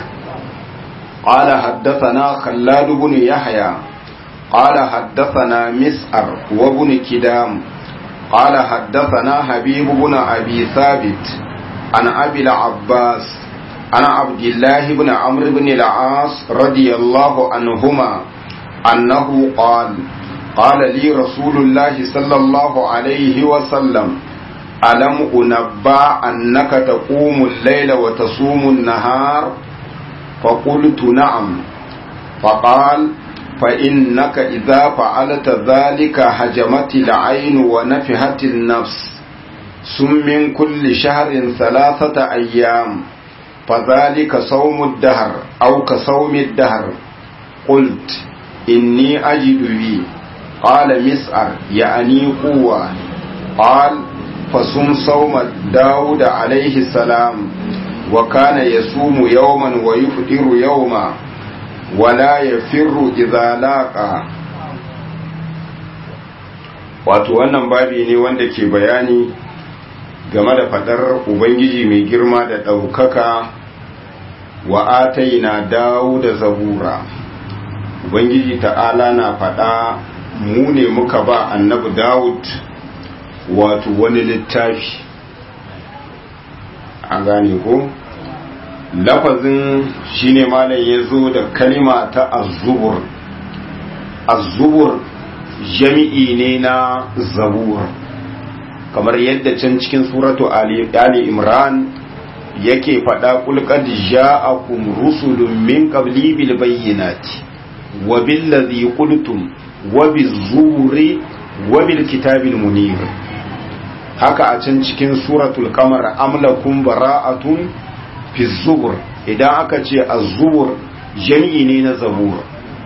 قال حدثنا خلاد بن يحيى قال حدثنا مسعر وابن كدام قال حدثنا حبيب بن أبي ثابت عن أبي العباس عن عبد الله بن عمرو بن العاص رضي الله عنهما أنه قال قال لي رسول الله صلى الله عليه وسلم ألم أنبأ أنك تقوم الليل وتصوم النهار فقلت نعم فقال فإنك إذا فعلت ذلك هجمت العين ونفحت النفس سم من كل شهر ثلاثة أيام فذلك صوم الدهر أو كصوم الدهر قلت إني أجد بي قال مسعر يعني قوة قال فصم صوم داود عليه السلام وكان يصوم يوما ويفطر يوما ولا يفر إذا لاقى wato wannan babi ne wanda ke bayani game da fadar ubangiji mai girma da ɗaukaka wa ataina dawo da zabura ubangiji ta'ala na fada mu ne muka ba annabi dawud wato wani littafi an gane ko lafazin shine malam ya zo da kalima ta azubur azubur jami'i ne na zabur kamar yadda can cikin suratu ali imran yake faɗa kulkad ja'akum rusulun min qabli bil bayyinati wa bil ladhi qultum wa bizuri wa bil kitabil munir haka a can cikin suratul qamar amlakum bara'atun fi zubur idan aka ce az-zubur jami'i ne na zabur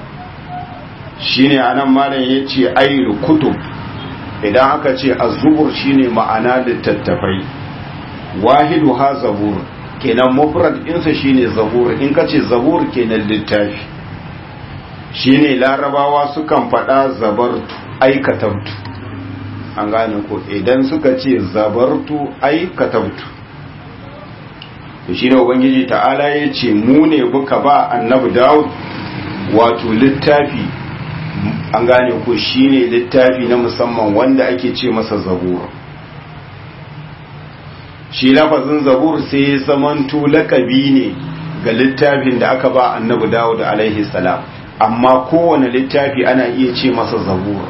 shine anan malam yace ayyul kutub idan aka ce az-zubur shine ma'ana littattafai wahidu ha zabur kenan mufrad ɗinsa shine zabur in ka ce zabur kenan littafi shine larabawa sukan faɗa zabartu aikatabtu an gane ko idan suka ce zabartu aikatabtu to shine ubangiji ta'ala ya ce mu ne muka ba annabi dawud wato littafi an gane ko shine littafi na musamman wanda ake ce masa zabur shi lafazin zabur sai ya zamanto lakabi ne ga littafin da aka ba annabi dawud alaihi salam amma kowane littafi ana iya ce masa zabur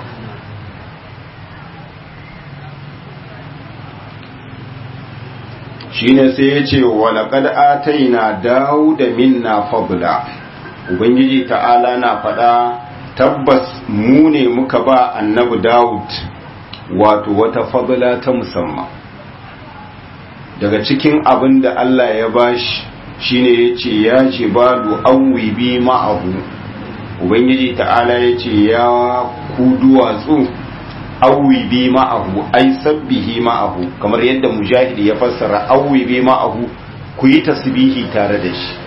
shine sai ya ce walaƙad ataina dawuda minna fadla ubangiji ta'ala na faɗa tabbas mu ne muka ba annabi dawud wato wata fadla ta musamman daga cikin abin da Allah ya bashi shine yace ya ce badu awwi bi ma'ahu ubangiji ta'ala yace ya ku duwatsu awwi bi ma'ahu ai sabbihi ma'ahu kamar yadda mujahid ya fassara awwi bi ma'ahu ku yi tasbihi tare da shi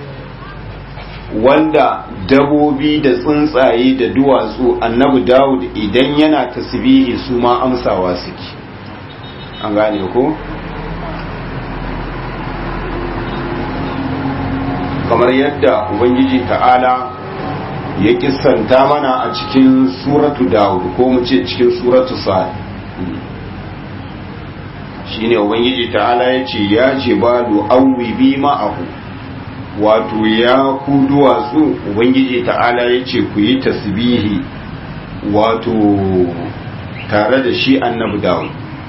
wanda dabobi da tsuntsaye da duwatsu annabi dawud idan yana tasbihi su ma amsawa suke an gane ko kamar yadda ubangiji ta'ala ya kissanta mana a cikin suratu dawud ko mu ce cikin suratu sa'ad shine ubangiji ta'ala ya ce ya ce balu auwi bi ma'ahu wato ya ku duwatsu ubangiji ta'ala ya ce ku yi tasbihi wato tare da shi annabi dawud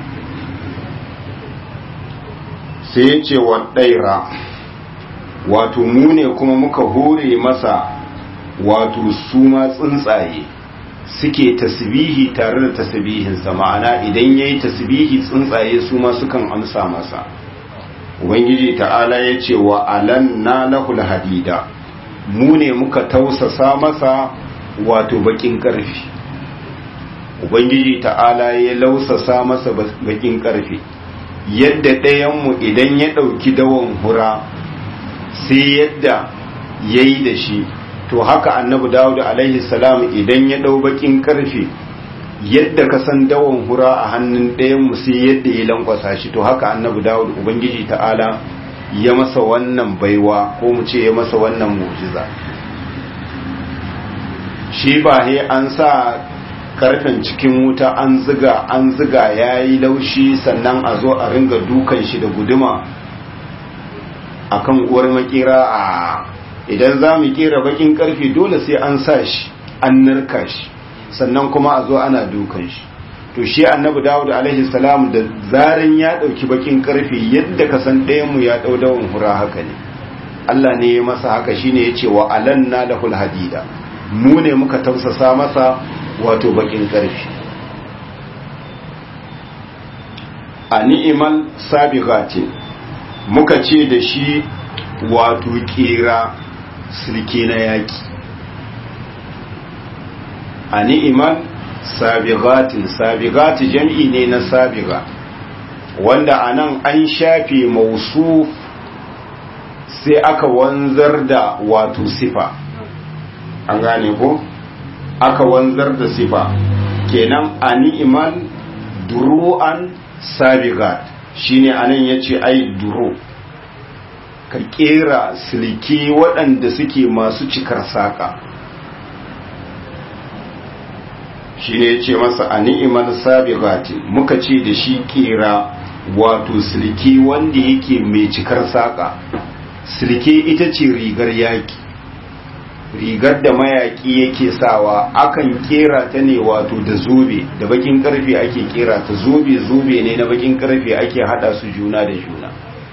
sai ya ce wa ɗaira wato mu ne kuma muka hore masa wato su ma tsuntsaye suke tasbihi tare da tasbihinsa ma'ana idan ya yi tasbihi tsuntsaye su ma sukan amsa masa ubangiji ta'ala ya ce wa alanna lahul hadida mu ne muka tausasa masa wato bakin karfi ubangiji ta'ala ya lausasa masa bakin karfi yadda ɗayanmu idan ya ɗauki dawon hura sai yadda ya yi da shi to haka annabi dawud alaihi salam idan ya ɗau bakin karfe yadda ka san dawon hura a hannun ɗayanmu sai yadda ya lankwasa shi to haka annabi dawud ubangiji ta'ala ya masa wannan baiwa ko mu ce ya masa wannan mu'jiza shi ba he an sa karfen cikin wuta an ziga an ziga ya yi laushi sannan a zo a ringa dukan shi da guduma a kan uwar makera a idan za mu kera bakin karfe dole sai an sa shi an narka shi sannan kuma a zo ana dukan shi to shi annabi dawud alaihi salam da zaran ya dauki bakin karfe yadda ka san ɗayan mu ya dau dawon hura haka ne Allah ne ya masa haka shine yace wa alanna lahul hadida mu ne muka tausasa masa wato bakin karfi a ni'imal sabiqatin muka ce da shi wato kera silke na yaki a ni'imal sabiqatin sabiqati jam'i ne na sabiqa wanda anan an shafe mausuf sai aka wanzar da wato sifa an gane ko aka wanzar da sifa kenan a ni'imal duru'an sabigat shine anan yace ai duru ka kera silke waɗanda suke masu cikar saƙa shine yace masa a ni'imal sabigati muka ce da shi kera wato silke wanda yake mai cikar saƙa silke ita ce rigar yaki rigar da mayaki yake sawa akan kera ta ne wato da zobe da bakin karfe ake kera ta zobe zobe ne na bakin karfe ake hada su juna da juna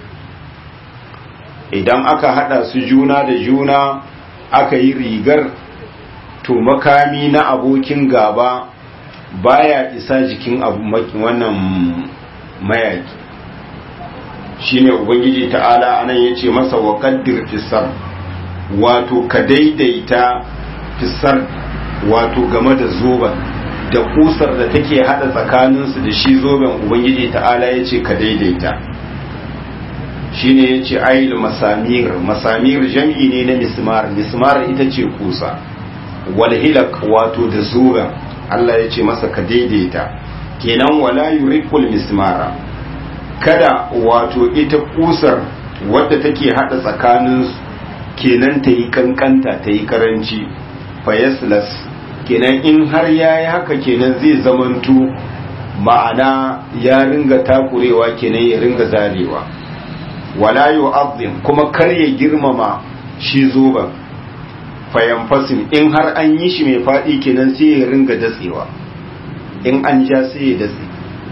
idan aka hada su juna da juna aka yi rigar to makami na abokin gaba baya isa jikin wannan mayaki shine ubangiji ta'ala anan yace masa wa qaddir fisar wato ka daidaita fisar wato game da zoben da kusar da take hada tsakaninsu da shi zoben ubangiji ta'ala ya ce ka daidaita shine ya ce ayil masamir masamir jam'i ne na mismar mismar ita ce kusa walhilak wato da zoben Allah ya ce masa ka daidaita kenan wala yurikul mismara kada wato ita kusar wadda take hada tsakaninsu kenan ta yi kankanta ta yi karanci fayaslas kenan in har ya yi haka kenan zai zamantu ma'ana ya ringa takurewa kenan ya ringa zarewa wala yu'azzim kuma kar ya girmama shi zoban fayanfasin in har an yi shi mai faɗi kenan sai ya ringa datsewa in an ja sai ya datse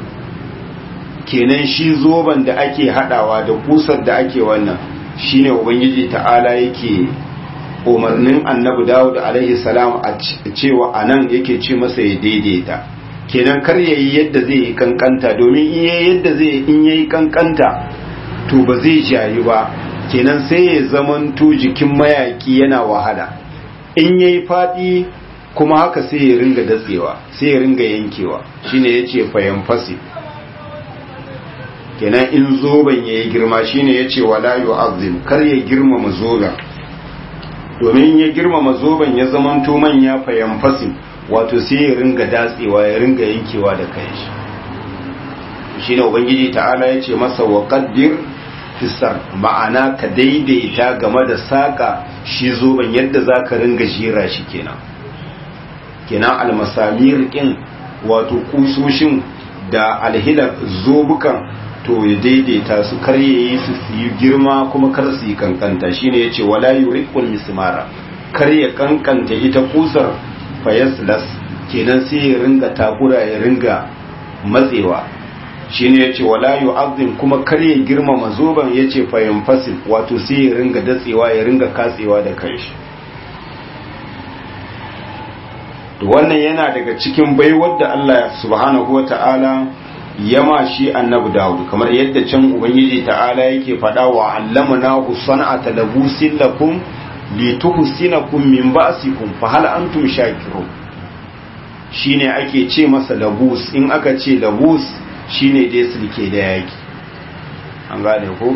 kenan shi zoban da ake hadawa da kusar da ake wannan shine ubangiji ta'ala yake umarnin annabi dawud alaihi salam a cewa anan yake ce masa ya daidaita kenan kar yayi yadda zai yi kankanta domin in yayi yadda zai in yayi kankanta to ba zai jayu ba kenan sai ya zamanto jikin mayaki yana wahala in yayi fadi kuma haka sai ya ringa datsewa sai ya ringa yankewa shine yace fayan fasi kenan in zoben ya yi girma shine ya ce wala yu'azzim kar ya girmama zoben domin ya girmama zoben ya zamanto manya fayan fasin wato sai ya ringa datsewa ya ringa yankewa da kanshi shine ubangiji ta'ala ya ce masa wa qaddir fisar ma'ana ka daidaita game da saka shi zoben yadda za ka ringa jera shi kenan kenan almasamir ɗin wato kusoshin da alhilar zobukan to ya daidaita su kar ya yi su yi girma kuma kar su yi kankanta shine ya ce wala yuriqul mismara kar ya kankanta ita kusar fayaslas kenan sai ya ringa takura ya ringa matsewa shine ya ce wala yu'azzim kuma kar ya girmama zoben ya ce fayanfasil wato sai ya ringa datsewa ya ringa katsewa da kanshi to wannan yana daga cikin baiwar da Allah subhanahu wa ta'ala yama shi annabi Dawud kamar yadda can ubangiji ta'ala yake faɗa wa allamana sana'ata labusin lakum lituhsinakum min ba'sikum fa hal antum shakirun shine ake ce masa labus in aka ce labus shine dai sulke da yaki an gane ko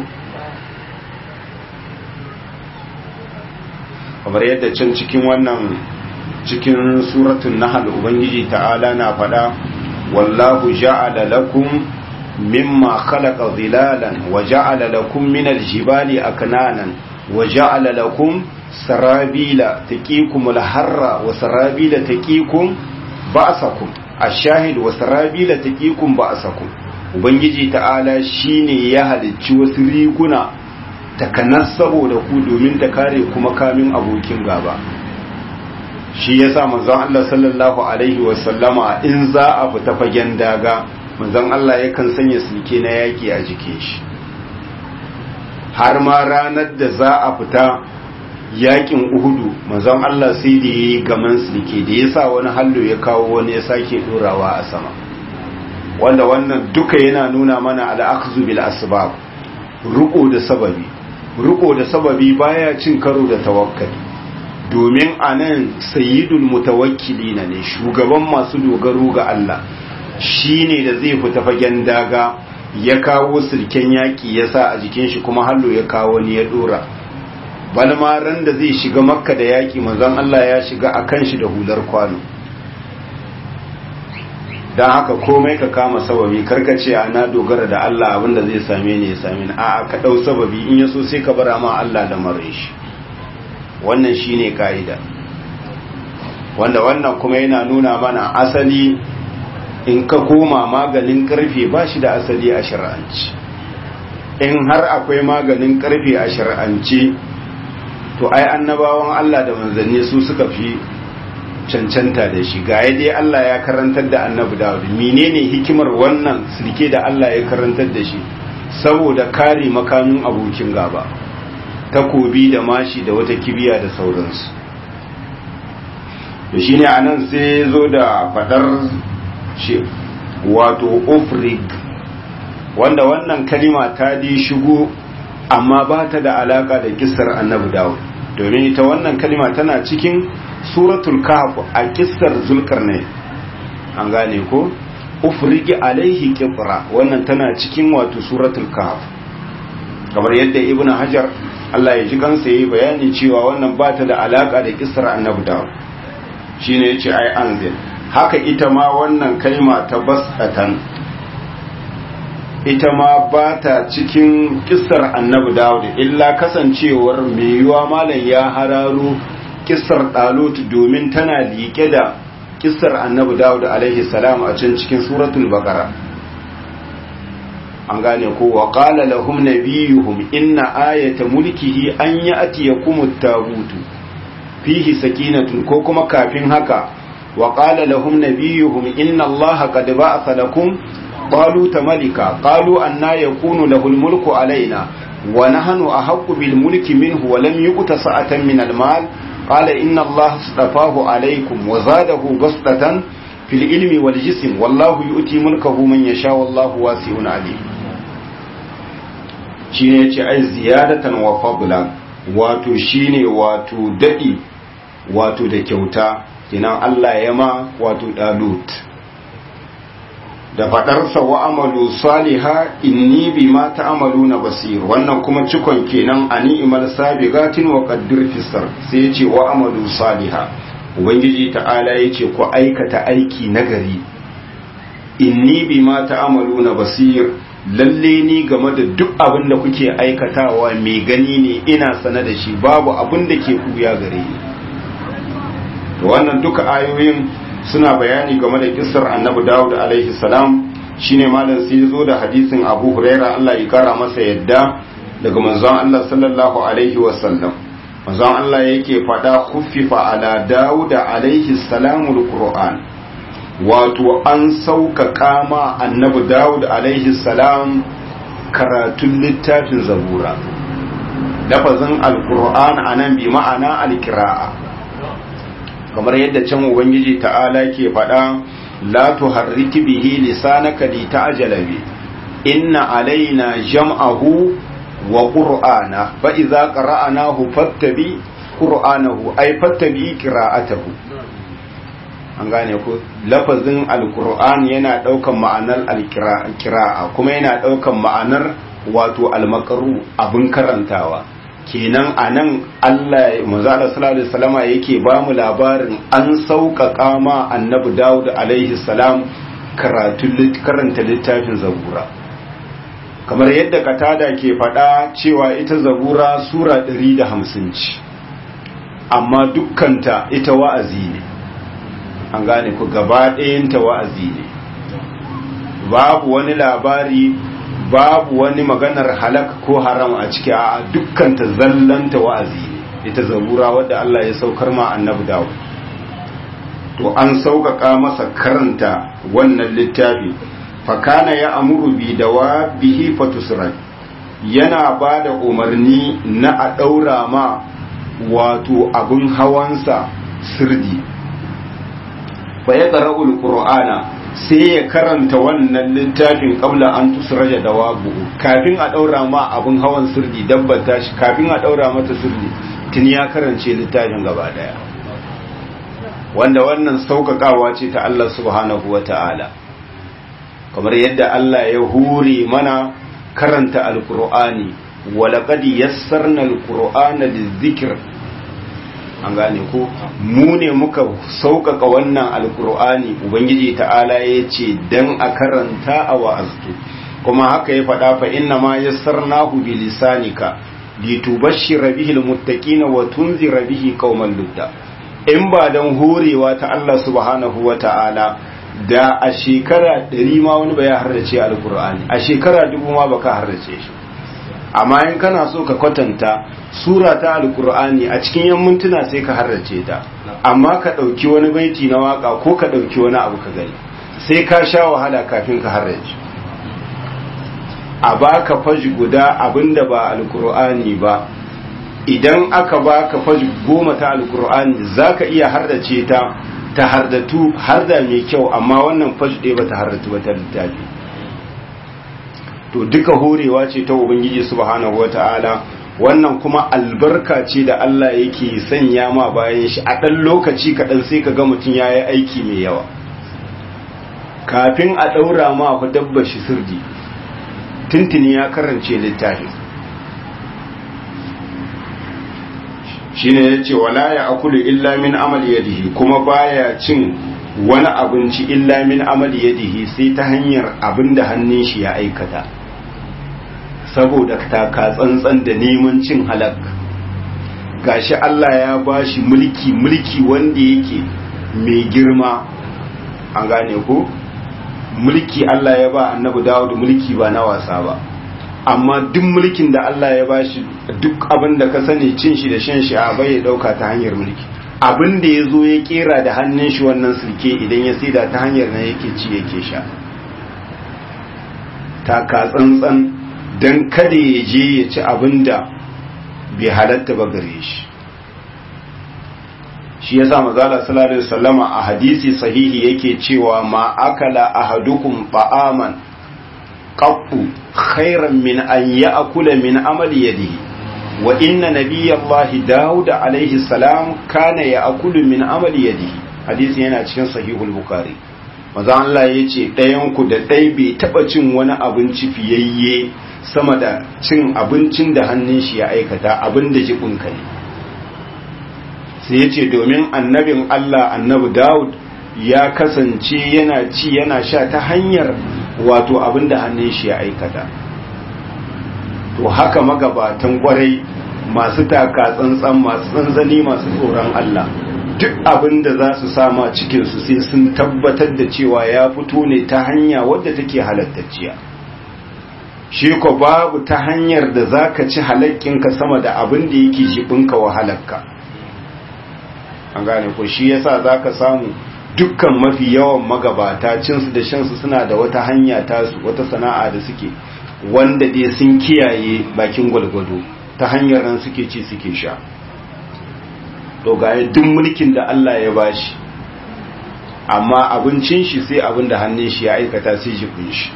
kamar yadda can cikin wannan cikin suratul nahl ubangiji ta'ala na faɗa wallahu ja'ala lakum mimma khalaqa zilalan wa ja'ala lakum min aljibali aknanan wa ja'ala lakum sarabila taqikum alharra wa sarabila taqikum ba'sakum ash-shahid wa sarabila taqikum ba'sakum ubangiji ta'ala shine ya halicci wasu riguna takanas saboda ku domin ta kare kuma kamin abokin gaba shi yasa manzon Allah sallallahu alaihi wa sallama in za a fita fagen daga manzon Allah yakan sanya sulke na yaki a jikin shi har ma ranar da za a fita yakin uhudu manzon Allah sai da yi gaman sulke da yasa wani hallo ya kawo wani ya sake dorawa a sama wanda wannan duka yana nuna mana al'akzu bil asbab ruko da sababi ruko da sababi baya cin karo da tawakkali domin anan sayyidul mutawakkilina ne shugaban masu dogaro ga Allah shine da zai fita fagen daga ya kawo sulken yaki ya sa a jikin shi kuma hallo ya kawo ni ya dora balma ran da zai shiga makka da yaki manzon Allah ya shiga akan shi da hular kwano don haka komai ka kama sababi karkace a na dogara da Allah abinda zai same ni ya same ni a'a ka dau sababi in yaso sai ka bara ma Allah da mare shi wannan shine kaida wanda wannan kuma yana nuna mana asali in ka koma maganin karfe ba shi da asali a shar'anci in har akwai maganin karfe a shar'anci to ai annabawan Allah da manzanni su suka fi cancanta da shi ga dai Allah ya karantar da annabi Dawud menene hikimar wannan sulke da Allah ya karantar da shi saboda kare makamin abokin gaba takobi da mashi da wata kibiya da sauransu to shine anan sai zo da fadar shi wato ufrig wanda wannan kalima ta di shigo amma ba ta da alaka da kisar annabi Dawud domin ita wannan kalima tana cikin suratul kahf a kissar zulkarnain an gane ko ufrigi alaihi qibra wannan tana cikin wato suratul kahf kamar yadda ibnu hajar Allah ya ji kansa yayi bayani cewa wannan ba ta da alaka da kissar annabi dawud shine yace ai anzil haka ita ma wannan kalma ta basatan ita ma ba ta cikin kissar annabi dawud illa kasancewar mai yiwa malam ya hararo kissar dalut domin tana liƙe da kissar annabi dawud alaihi salam a can cikin suratul baqara an gane ko wa qala lahum nabiyuhum inna ayata mulkihi an ya'tiyakum at-tabut fihi sakinatun ko kuma kafin haka wa qala lahum nabiyuhum inna allaha qad ba'atha lakum طالوت ملكا قالوا أنا يكون له الملك علينا ونحن أحق بالملك منه ولم يؤت سعة من المال قال إن الله اصطفاه عليكم وزاده بسطة في العلم والجسم والله يؤتي ملكه من يشاء والله واسع عليم shine yace ai ziyadatan wa fadlan wato shine wato dadi wato da kyauta kinan Allah ya ma wato dalut da fadarsa wa amalu saliha inni bima ta'maluna basir wannan kuma cikon kenan a ni'mal sabiqatin wa qaddir fisar sai yace wa amalu saliha ubangiji ta'ala yace ku aikata aiki nagari inni bima ta'maluna basir lalle ni game da duk abin da kuke aikatawa mai gani ne ina sane da shi babu abin da ke kuya gare ni to wannan duka ayoyin suna bayani game da kissar annabi Dawud alaihi salam shine malam sai zo da hadisin Abu Huraira Allah ya kara masa yadda daga manzon Allah sallallahu alaihi wasallam manzon Allah yake fada khuffifa ala Dawud alaihi salamul Qur'an wato an sauƙaƙa ma annabi Dawud alaihi salam karatun littafin zabura lafazin alqur'an anan bi ma'ana alqira'a kamar yadda can ubangiji ta'ala ke faɗa la tuharriki bihi lisanaka li ta'jala bi inna alaina jam'ahu wa qur'ana fa idza qara'nahu fattabi qur'anahu ay fattabi qira'atahu an gane ko lafazin alqur'an yana daukan ma'anar alqira'a kuma yana daukan ma'anar wato almakaru abin karantawa kenan a nan Allah manzala sallallahu alaihi wasallama yake ba mu labarin an sauƙaƙa ma annabi Dawud alaihi salam karanta littafin zabura kamar yadda katada ke faɗa cewa ita zabura sura 150 ce amma dukkanta ita wa'azi ne an gane ku gaba ɗayanta wa'azi ne babu wani labari babu wani maganar halak ko haram a ciki a dukkanta zallanta wa'azi ita zabura wadda Allah ya saukar ma annabi dawo to an sauƙaƙa masa karanta wannan littafi fakana ya amuru bi da wa bihi fatusran yana ba da umarni na a ɗaura ma wato abin hawansa sirdi fa ya ƙara'ul ƙur'ana sai ya karanta wannan littafin kabla an tusraja da wabu kafin a daura ma abin hawan sirdi dabbata shi kafin a daura mata sirdi tun ya karance littafin gaba daya wanda wannan sauƙaƙawa ce ta Allah subhanahu wa ta'ala kamar yadda Allah ya hure mana karanta alkur'ani walaƙad yassarna alkur'ana lizikir an gane ko mu ne muka sauƙaƙa wannan alkur'ani ubangiji ta'ala ya ce dan a karanta a wa'aztu kuma haka ya faɗa fa inna ma yassarnahu bi lisanika litubashshira bihi almuttaqina wa tunzira bihi qauman ludda in ba dan horewa ta Allah subhanahu wa ta'ala da a shekara ɗari ma wani ba ya harrace alkur'ani a shekara dubu ma baka harrace shi amma in kana so ka kwatanta sura ta alkur'ani a cikin yan mintuna sai ka harrace ta amma ka ɗauki wani baiti na waka ko ka ɗauki wani abu ka gani sai ka sha wahala kafin ka harrace a baka faji guda abinda ba alkur'ani ba idan aka baka faji goma ta alkur'ani zaka iya harrace ta ta hardatu harda mai kyau amma wannan faji ɗaya ba ta hardatu ba ta littafi to duka horewa ce ta ubangiji subhanahu wata'ala wannan kuma albarka ce da Allah yake sanya ma bayan shi a ɗan lokaci kaɗan sai ka ga mutum ya yi aiki mai yawa kafin a ɗaura ma ku dabbar shi sirdi tuntuni ya karance littafin shi ne ya ce wala ya akulu illa min amal yadihi kuma baya cin wani abinci illa min amal yadihi sai ta hanyar abin da hannun shi ya aikata saboda taka tsantsan da neman cin halak gashi Allah ya bashi mulki mulki wanda yake mai girma an gane ko mulki Allah ya ba annabi Dawud mulki ba na wasa ba amma duk mulkin da Allah ya bashi duk abin da ka sani cin shi da shan shi a bai ya dauka ta hanyar mulki abin da ya zo ya kera da hannun shi wannan sulke idan ya saida ta hanyar nan yake ci yake sha taka tsantsan don kada ya je ya ci abin da bai halatta ba gare shi shi yasa mazala sallallahu alaihi wasallama a hadisi sahihi yake cewa ma akala ahadukum ta'aman qattu khairan min an ya'kula min amali yadihi wa inna nabiyallahi daud alaihi salam kana ya'kulu min amali yadihi hadisi yana cikin sahihul bukhari maza Allah ya ce ɗayanku da ɗai bai taɓa cin wani abinci fiyayye sama da cin abincin da hannun shi ya aikata abin da jikunka ne sai ya ce domin annabin Allah annabi Dawud ya kasance yana ci yana sha ta hanyar wato abin da hannun shi ya aikata to haka magabatan kwarai masu taka tsantsan masu tsantsani masu tsoron Allah duk abin da za su sama cikinsu sai sun tabbatar da cewa ya fito ne ta hanya wadda take halattacciya shi ko babu ta hanyar da za ka ci halakkinka sama da abin da yake jibinka wahalarka an gane ko shi yasa za ka samu dukkan mafi yawan magabata cinsu da shansu suna da wata hanya tasu wata sana'a da suke wanda dai sun kiyaye bakin gwalgwado ta hanyar nan suke ci suke sha to ga duk mulkin da Allah ya bashi amma abincin shi sai abin da hannun shi ya aikata sai jibin shi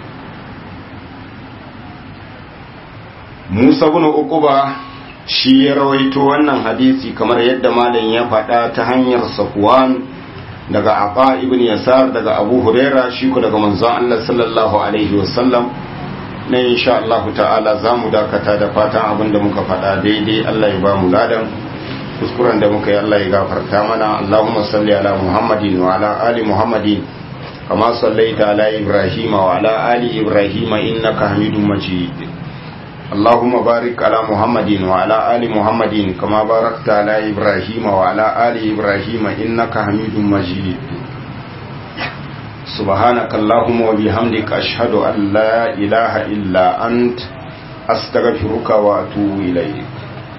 Musa bin Uquba shi ya rawaito wannan hadisi kamar yadda malam ya faɗa ta hanyar Safwan daga Aba ibn Yasar daga Abu Huraira shi ko daga manzon Allah sallallahu alaihi wasallam na insha Allah ta'ala zamu dakata da fatan abin da muka faɗa daidai Allah ya ba mu ladan kuskuren da muka yi Allah ya gafarta mana Allahumma salli ala Muhammadin wa ala ali Muhammadin kama sallaita ala Ibrahim wa ala ali Ibrahim innaka Hamidum Majid اللهم بارك على محمد وعلى آل محمد كما باركت على إبراهيم وعلى آل إبراهيم إنك حميد مجيد سبحانك اللهم وبحمدك أشهد أن لا إله إلا أنت أستغفرك وأتوب إليك